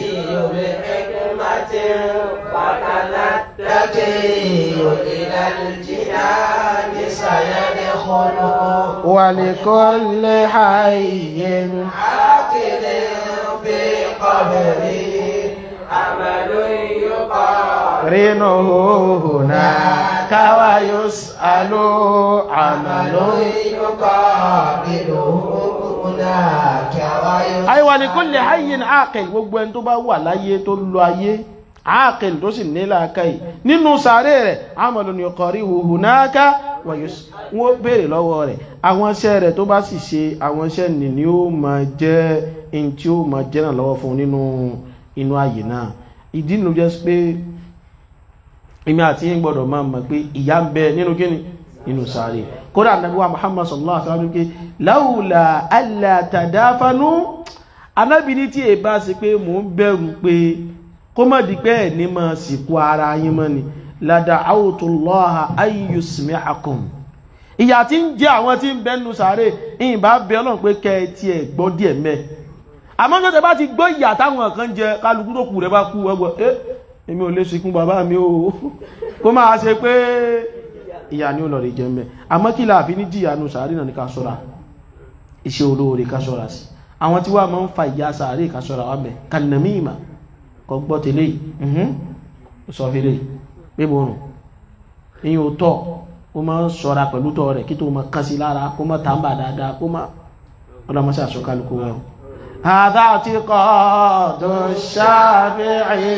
ولكل حي عاقل في قبره عمل يقال رينه هناك ويسأل عمل يقابله هناك ويسأل أي ولكل حي عاقل gbogbo ẹni tó bá wà láyé tó lọ ayé àákìl tó sì nílà káì nínú sàárè rẹ̀ àmàlù ni ọkọ̀ rí huhu náà wọ́n bèèrè lọ́wọ́ rẹ̀ àwọn iṣẹ́ rẹ̀ tó bá sì ṣe àwọn iṣẹ́ nì ni ó ma jẹ́ in tí ó ma jẹ́ náà lọ́wọ́ fún nínú inú ayé náà ìdí nínú jẹ́ pé èmi àti yín gbọ́dọ̀ máa mọ̀ pé ìyà ń bẹ nínú kíni nínú sàárè kódà Ànábì wa Muhammad sallallahu alaihi wasallam pé láwùlà alla tadafanu Ànábì ní tí èbá sí pé mò ń bẹ̀rù pé kó mọ̀ di pé ẹ̀ ní máa sìnkú ara yín mọ́ ni lada awutullaha ayyusmi'akum ìyà tí ń jẹ àwọn tí ń bẹnu sàárè ìyìn bá bẹ ọlọ́run pé kẹ ẹ tiẹ̀ gbọ́ díẹ̀ mẹ́ àmọ́ ní ọ̀tẹ̀ bá ti gbọ́ ìyà táwọn kan jẹ kálukú tó kù rẹ bá kú ẹgbọ́ ẹ èmi ò lè ṣekún bàbá mi o kó máa ṣe pé ìyà ni ó lọ rí jẹ mẹ́ àmọ́ kí la fi ní jìyà nu sàárè náà ní ká ṣọ́ra iṣẹ́ olóore ká ṣọ́ra sí àwọn tí wàá máa ń fa ìyà sàárè ká ṣọ́ra wà mẹ́ kànàmíìmà kọ gbọ́ tẹ́lẹ̀ yìí sọ fẹ́lẹ̀ pé mo rùn ìyìn ò tọ́ ó máa ń ṣọ́ra pẹ̀lú tọ́ rẹ̀ kí tó máa kán sí lára kó máa tàǹbà dáadáa kó máa ọlọ́mọṣẹ́ àṣọkálukú wọn. هذا اعتقاد الشافعي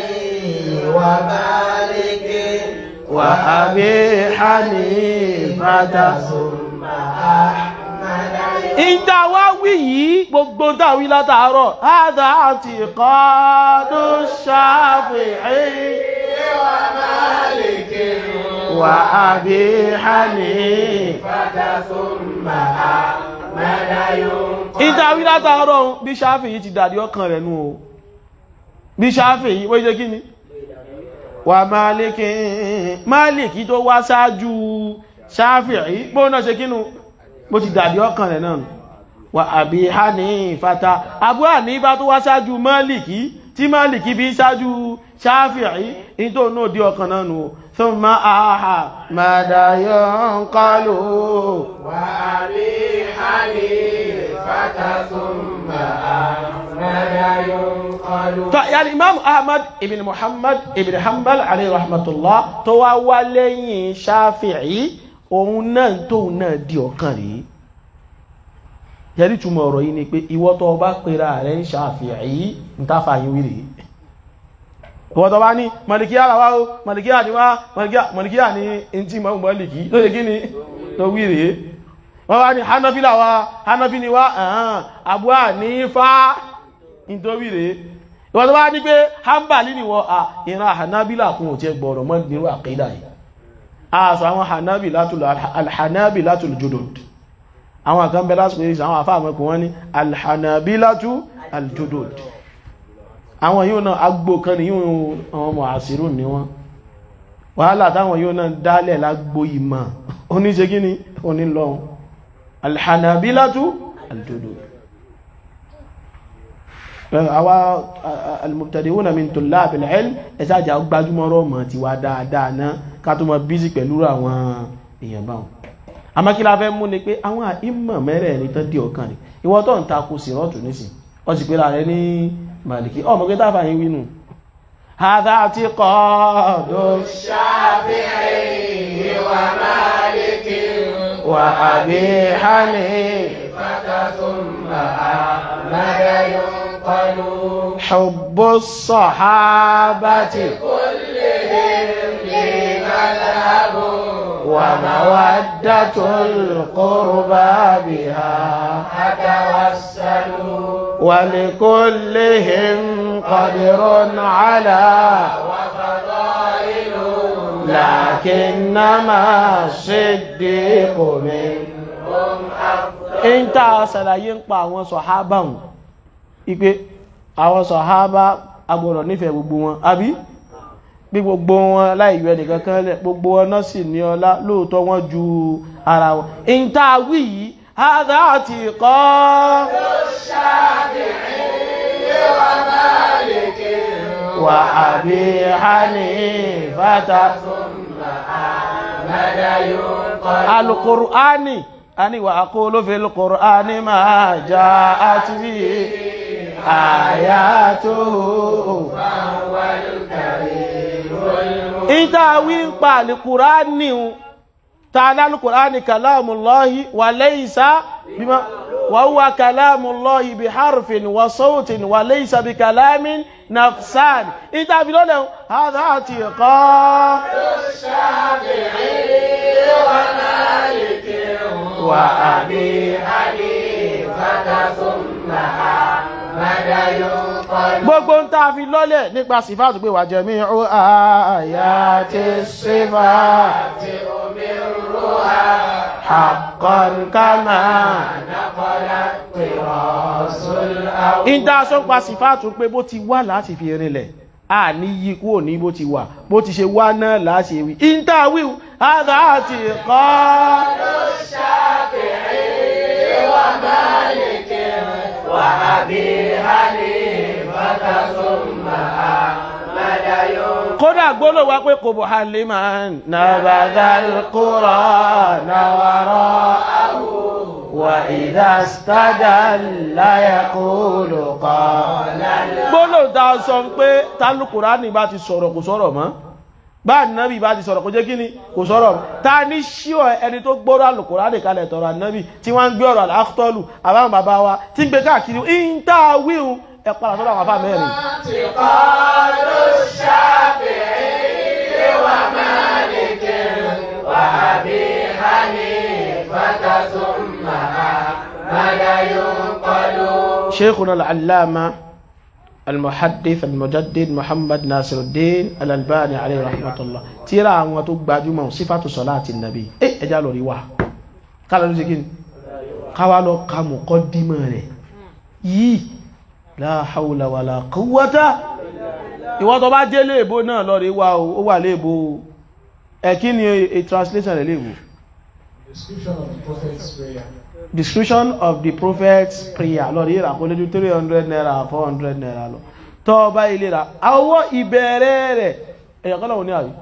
ومالك وأبي حنيفة ثم أحمد ìjà wá wí yìí gbogbo dáwí látàárọ̀ هذا اعتقاد الشافعي ومالك وأبي حنيفة ثم أحمد ينقل ìdáwí látàárọ̀ bí ṣáfì yìí ti dàdí ọkàn rẹ̀ nú o bí ṣáfì yìí wọ́n jẹ́ kí ni wà máàlìkì máàlìkì tó wá ṣáájú ṣáfì yìí bó náà ṣe kínú bó ti dàdí ọkàn rẹ̀ náà nù. wà àbí Hánìfàtà Abu Hanifa tó wá ṣáájú máàlìkì tí máàlìkì bí ṣáájú ṣáfì yìí ní tó náà dí ọkàn náà nù o thumma Ahmad yanqalu وأبي حنيفة ثم أحمد ينقل tó yàrá imam ahmad ibn muhammad ibn hanbal alayhi rahmatullah tó wá wá lẹ́yìn shafi'i òun náà tóun náà di ọ̀kan rèé yẹ́rí túmọ̀ ọ̀rọ̀ yìí ni pé ìwọ tó bá pera rẹ̀ ń shafi'i ń tàfà yín wí rèé ìwọ tó bá ní malikiya làwá o malikiya ni wá malikiya- malikiya ni ntí mọ́ maliki tó yẹ kí ni tó wí rèé wọ́n wá ní hanafi làwá hanafi ni wá ẹ̀hán abu hanifa nítorí rèé ìwọ́n tó bá ní pé hanbali ni wọ́n à ìran hanabila kún òtí ẹgbọ̀rọ̀ mọ́ nírú àkídà yìí a sọ àwọn hanabilatul alhanabilatul judud àwọn kan bẹ lásìkò yìí àwọn afáàmọ́kù wọ́n ní alhanabilatu aljudud àwọn yóò náà agbó kan ní yóò àwọn ọmọ àṣírùn ní wọ́n wàhálà táwọn yóò náà dálẹ̀ lágbó ìmọ̀ oníṣe gíní onílọ́run alhanabilatu aljudud àwa almubtadi'una min tullabil ilm ẹ̀sájà gbajúmọ̀rọ̀ mọ̀ ti wá dáadáa náà ká tó mọ̀ bízí pẹ̀lú àwọn èèyàn báwọn àmọ́ kí la fẹ́ mú ni pé àwọn ìmọ̀ mẹ́rẹ̀ẹ̀rin tán dí ọkàn rẹ̀ ìwọ tó ń takò sí rọ́ọ̀tù nísìn ọ sì pé láàrẹ ní màlìkí ọmọ pé táfà yín wínú hadha i'tiqadu الشافعي ومالك wa Abi Hanifa ثم أحمد ينقل حب الصحابة كلهم لي مذهب ومودة القربى بها أتوسل ولكلهم قدر على وفضائل لكنما الصديق منهم أفضل ń tá a ṣàlàyé ń pa àwọn sọ̀hábà hùn ipé àwọn sọ̀hábà agbọ̀rọ̀ nífẹ̀ẹ́ gbogbo wọn àbí bí gbogbo wọn láìyọ ẹnìkan kan lẹ̀ gbogbo wọn náà sì ní ọlá lóòótọ́ wọn ju ara wọn ń tá a wí yìí hádà àti kọ́ wà àbí Hanifata أحمد ينقل alukur'ani ani wa aqulu fil qur'ani ma ja'at bi ayatuhu فهو الكريم المنزل ita wi ń pa alukur'ani un ta'ala alukur'ani kalamullahi wa laysa bima wa huwa kalamullahi bi harfin wa sautin wa laysa bi kalamin nafsan ita fi lọ́lẹ̀ un hadha atiqa الشافعي ومالك وأبي حنيفة ثم أحمد ينقل gbogbo ń tàà fi lọ́lẹ̀ nípa sífàtù pé wà jami'u ayati sífàtù أمرها haqqan kama نقل الطراز الأول ìdá sọ́pàá sífàtù pé bó ti wà láti fi rinlẹ̀ a ní yí kúrò ní bó ti wà bó ti ṣe wá náà láti ewì in ìntàwí àdá àti kọ́ الشافعي ومالك وأبي حنيفة ثم أحمد ينقل kódà gbólò wá pé kò bò haliman nabadal qur'ana wara'ahu wa idha istadalla yaqulu qala gbólò dá sọ pé tálùkùránì bá ti sọ̀rọ̀ kò sọ̀rọ̀ mọ́ bá nábì bá ti sọ̀rọ̀ kò jẹ́ kí ni kò sọ̀rọ̀ mọ́ ta ní ṣíọ̀ ẹni tó gbọ́rọ̀ alùkùránì kalẹ̀ tọ̀rọ̀ ànábì tí wọ́n ń gbé ọ̀rọ̀ àkọ́tọ́lù àbáwọn bàbá wa tí ń gbé káàkiri ìntàwíhun ẹ padà sọ́dọ̀ àwọn afá mẹ́rin اعتقاد الشافعي ومالك وأبي حنيفة ثم أحمد ينقل شيخنا العلامة المحدث المجدد محمد ناصر الدين الألباني عليه رحمة الله ترى àwọn tó gbajúmọ̀ sífàtù sọ́láàtì nàbí ẹ ẹjá lọ rí wá kálọ̀ ló ṣe kí ni káwà lọ ka muqaddimah rẹ̀ yìí la hawla wala quwwata ìwọ́n tó bá jẹ́ léèbó náà lọ rí wá ó wà léèbó ẹ kí ni a translation rẹ̀ léèbó Description of the Prophet's prayer. description of the prophet's prayer lọ rí ìràkó lójú 300 naira 400 naira lọ tọ́ bá ilé ra àwọ́ ìbẹ̀rẹ̀ rẹ̀ èyàn kọ́lọ̀ ní àrí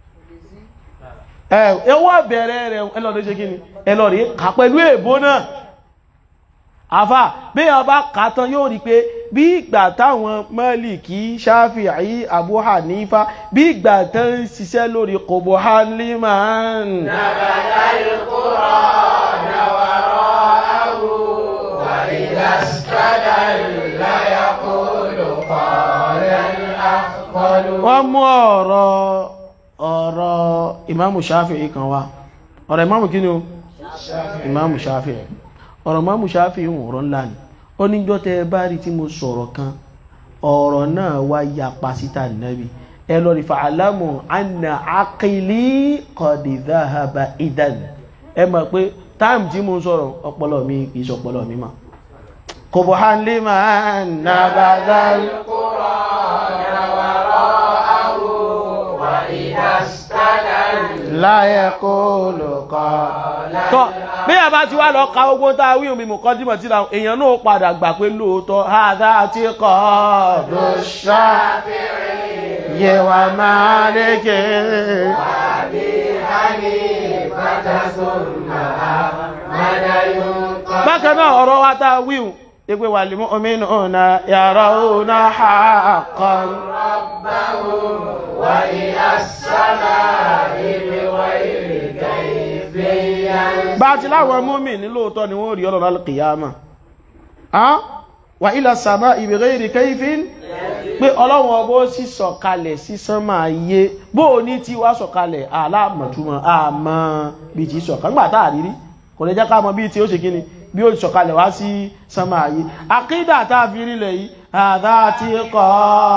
ẹwọ́ ìbẹ̀rẹ̀ rẹ̀ ẹlọ́rí ṣe kíni ẹlọ́rí kà pẹ̀lú èbó náà àfà bí i ọba kàtán yóò rí pé bí ìgbà táwọn Málíkì Ṣáfi'í Abu Hanifa bí ìgbà tán ń ṣiṣẹ́ lórí kòbò haliman نبذ القرآن وراءه وإذا استدل يقول قال الأفضل wọ́n mú ọ̀rọ̀ ọ̀rọ̀ ìmáàmù Ṣáfi'í kan wá ọ̀rọ̀ ìmáàmù kí ni o ìmáàmù Ṣáfi'í ọ̀rọ̀ ìmáàmù Ṣáfi'í ń ọ̀rọ̀ ńlá ni ó níjọ́ tẹ́ ẹ bá rí tí mo sọ̀rọ̀ kan ọ̀rọ̀ náà wá ya pasítà nẹ́bí ẹ lọ rí fa'alamu anna aqili qad dhahaba idan ẹ mọ̀ pé táìmù tí mo ń sọ̀rọ̀ ọpọlọ mi kìí ṣe ọpọlọ mi mà kubuhan liman nabadal القرآن وراءه وإذا استدل la yaqulu qala tọ́ bí a bá ti wá lọ ka ogun tá a wí omi mọ̀kọ́ dímọ̀ tí ra èèyàn náà padà gbà pé lóòótọ́ àdá àti kọ́ lóṣà yẹ wà máa lékè أبي حنيفة ثم أحمد ينقل bákan náà ọ̀rọ̀ wa tá a wíhùn ipé wà lè mú omi náà yàrá òun haqqan ربهم وإلى السماء بغير كيف ينزل bá ti láwọn múmi ní lóòótọ́ ni wọ́n rí ọlọ́rọ̀ alkiyama a wà ila sama bi ghairi kayfin pé ọlọ́run ọbọ̀ sí sọ̀kalẹ̀ sí sánmà ayé bó o ní tí wá sọ̀kalẹ̀ aláàmọ̀túnmọ̀ àmọ́ bí ti sọ̀kalẹ̀ nígbà tá àrírí kò lè jẹ́ ká mọ̀ bí tí ó ṣe kíni bí ó sọ̀kalẹ̀ wá sí sánmà ayé àkídà tá a fi rílẹ̀ yìí àdá ti kọ́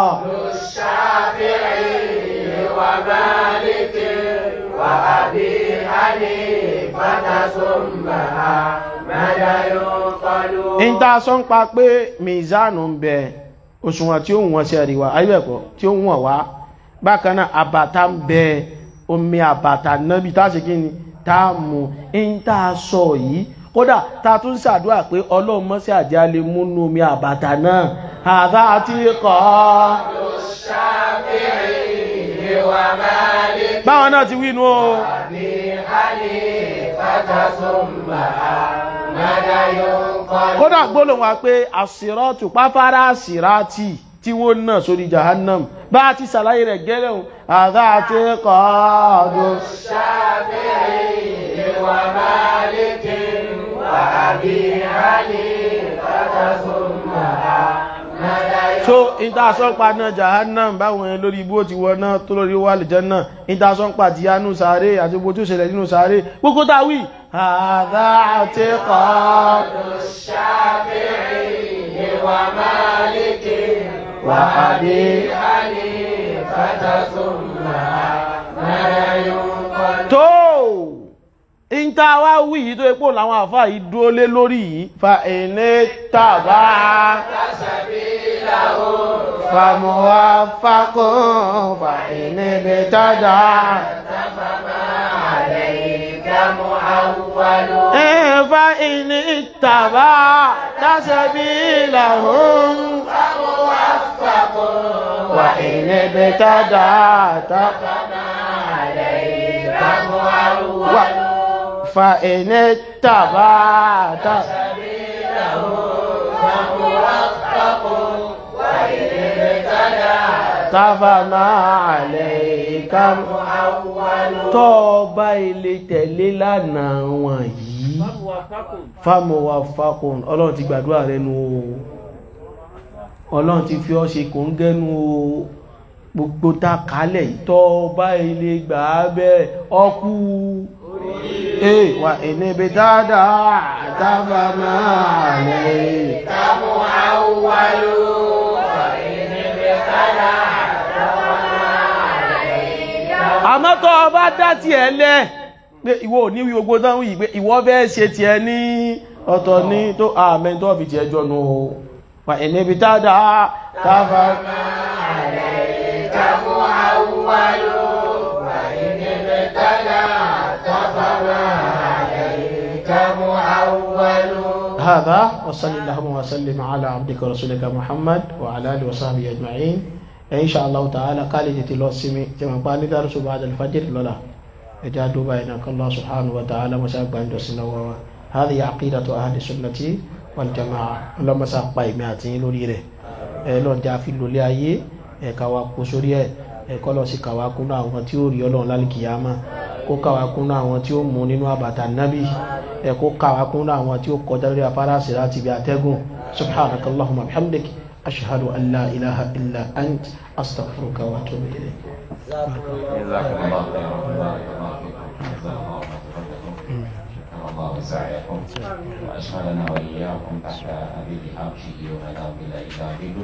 الشافعي ومالك وأبي حنيفة ثم أحمد ينقل ń tá a sọ ń pa pé mizanu ń bẹ òṣùwọ̀n tí ó wọ́n sí àríwá ayébẹ̀kọ́ tí ó wọ́n wá bákan náà àbàtà ń bẹ omi àbàtà nábi tá a ṣe kí ni tá a mú ń tá a sọ yìí kódà tá a tún ṣàdúrà pé ọlọ́run mọ́ sí àjẹ́ alẹ́ múnú omi àbàtà náà àdá àti kọ́ الشافعي ومالك báwọn náà ti wínú o وأبي حنيفة ثم أحمد ينقل kódà gbólóhùn wa pé àsìrọ́tù páfárá àsìrátì tí wọ́n náà sórí jahannam bá ti ṣàlàyé rẹ̀ gẹ́lẹ̀ ohun àdá àti kọ́ ọdún الشافعي ومالك وأبي حنيفة ثم أحمد so ìtasọ́npa náà jahannam báwọn ẹni lórí ibú ti wọ́n náà tó lórí wà lìjẹ́ náà ìtasọ́npa ti yánú sáré àti gbogbo tó ṣẹlẹ̀ nínú sáré gbogbo táwí àdá àti kọ́ الشافعي ومالك وأبي حنيفة ثم أحمد ينقل tó ìta wá wí yìí tó epo làwọn àfáà yìí dúró lé lórí yìí fa ẹni tàbá سبيل لهم فموفق فإن ابتدع فما عليك معول فإن اتبعت سبيلهم فموفق وإن ابتدعت فما عليك معول فإن اتبعت سبيله فموفق وإن ابتدعت فما عليك معول tó bá ilé tẹ̀lé lánàá wọn yìí fámọ̀wà fákùn ọlọ́run ti gbàdúrà rẹ nu o ọlọ́run ti fi ọ́ ṣe kò ń gẹ́nu o gbogbo ta kálẹ̀ tó bá ilé gbà á bẹ́ẹ̀ ọkú ee wà ìníbi dáadáa dábà máa lè كمعول وإن ابتدعت فما عليك àmọ́ tó bá dá ti ẹ̀ lẹ́ pé ìwọ ò ní wí gbogbo dáhùn yìí pé ìwọ fẹ́ ṣe ti ẹ ní ọ̀tọ̀ ní tó àmẹ́ tó fi ti ẹjọ́ nù o wà ìníbi dáadáa dábà عليك معول وإن ابتدعت فما عليك معول هذا وصلى اللهم وسلم على عبدك ورسولك محمد وعلى اله وصحبه اجمعين ان شاء الله تعالى قال جتي لو سمي كما قال درس بعد الفجر لولا اجادوا بينك الله سبحانه وتعالى مساق عند سنوا هذه عقيدة أهل السنة والجماعة اللهم ساق باي ماتين لوري ره لون جا في لولي ayé ẹ ká wa kó sórí ẹ ẹ kọ́ lọ sí ká wa kúnú àwọn tí ó rí ọlọ́run lálùkìyàmá kó ká wa kúnú àwọn tí ó mú nínú àbàtà nábì ẹ kó ká wa kúnú àwọn tí ó kọjá lórí afárá síra ti bí atẹ́gùn subhanaka allahumma bihamdik ashhadu an la ilaha illa ant astaghfiruka wa atubu ilayk جزاكم الله خيرا بارك الله فيكم جزاك الله خيرا شكر الله سعيكم واشغلنا واياكم تحت ابيب حبشه ومدام الله داخله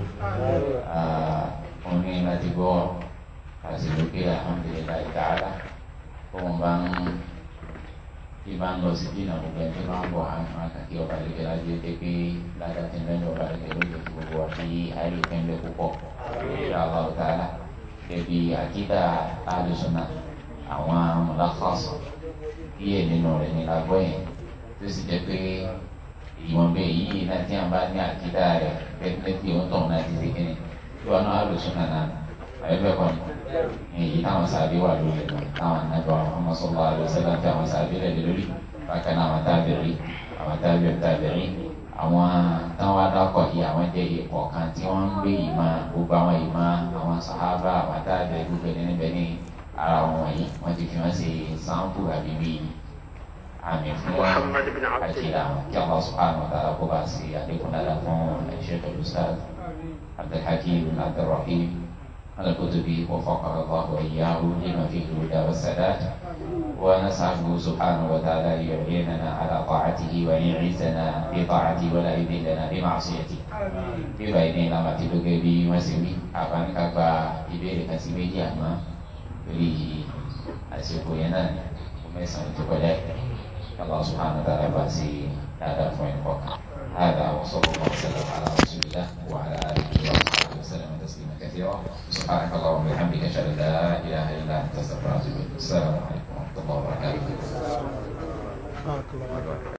omi láti gbọ́ àsìkò pé alhamdulilayi ta'ala fún bá ń bí bá ń lọ sí bí náà gbogbo ẹni tó bá ń bọ̀ àwọn àkàkí ọba lè lájú pé pé ládàtí mẹ́rin ọba lè lóye tí gbogbo wa fi ayé pẹ́ńlẹ̀ púpọ̀ inshallah ta'ala ẹbí àkídà alùsùnà àwọn mọ̀láfàṣọ díẹ̀ nínú rẹ̀ ní lágbọ́ yẹn tó sì jẹ́ pé ìwọ̀n bẹ́ẹ̀ yìí náà tí a bá ní àkídà rẹ̀ pẹ́pẹ́ tí ó ń tọ̀ náà ti ṣe kíni tí wọn náà alùsùnà náà àyẹ̀bẹ̀ kọ́ ni èyí táwọn sàbí wà lórí ẹ̀ táwọn anábọ̀ ọmọ sọ́lá àlùsọ́lá tí àwọn sàbí rẹ̀ lé lórí bákan náà àwọn tábìrì àwọn tábìrì tábìrì àwọn táwọn adákọ̀ yìí àwọn jẹ́ ipò kan tí wọ́n ń gbé ìmọ̀ gbogbo àwọn ìmọ̀ àwọn sàhábà àwọn tábìrì gbogbo ẹni níbẹ̀ ní ara wọn wọ̀nyí wọ́n ti fi wọ́n ṣe sáńpù àbí bíi àmì fún àkìlà kí Allah subhanahu wa ta'ala kó bá sí àlékún dáadáa fún Sheikh al-Ustadh Abdulhakim Abdulrahim الكتب وفقه الله وإياه لما فيه الهدى والسداد ونسأله سبحانه وتعالى أن يعيننا على طاعته وأن يعزنا بطاعته ولا يذلنا بمعصيته bíbá ilé ìlànà àti gẹ́gẹ́ bí wọ́n ṣe wí àbáníkà gba ìbéèrè kan sí méjì àmọ́ lórí àsìkò yẹn náà kò mẹ́sàn-án tó kọjá yìí Allah subhanahu wa ta'ala bá sí dáadáa fún ẹnì kọ̀ọ̀kan هذا وصلى الله وسلم على رسول الله وعلى اله وصحبه وسلم تسليما كثيرا سبحانك اللهم وبحمدك اشهد ان لا اله الا انت استغفرك واتوب اليك السلام عليكم ورحمه الله وبركاته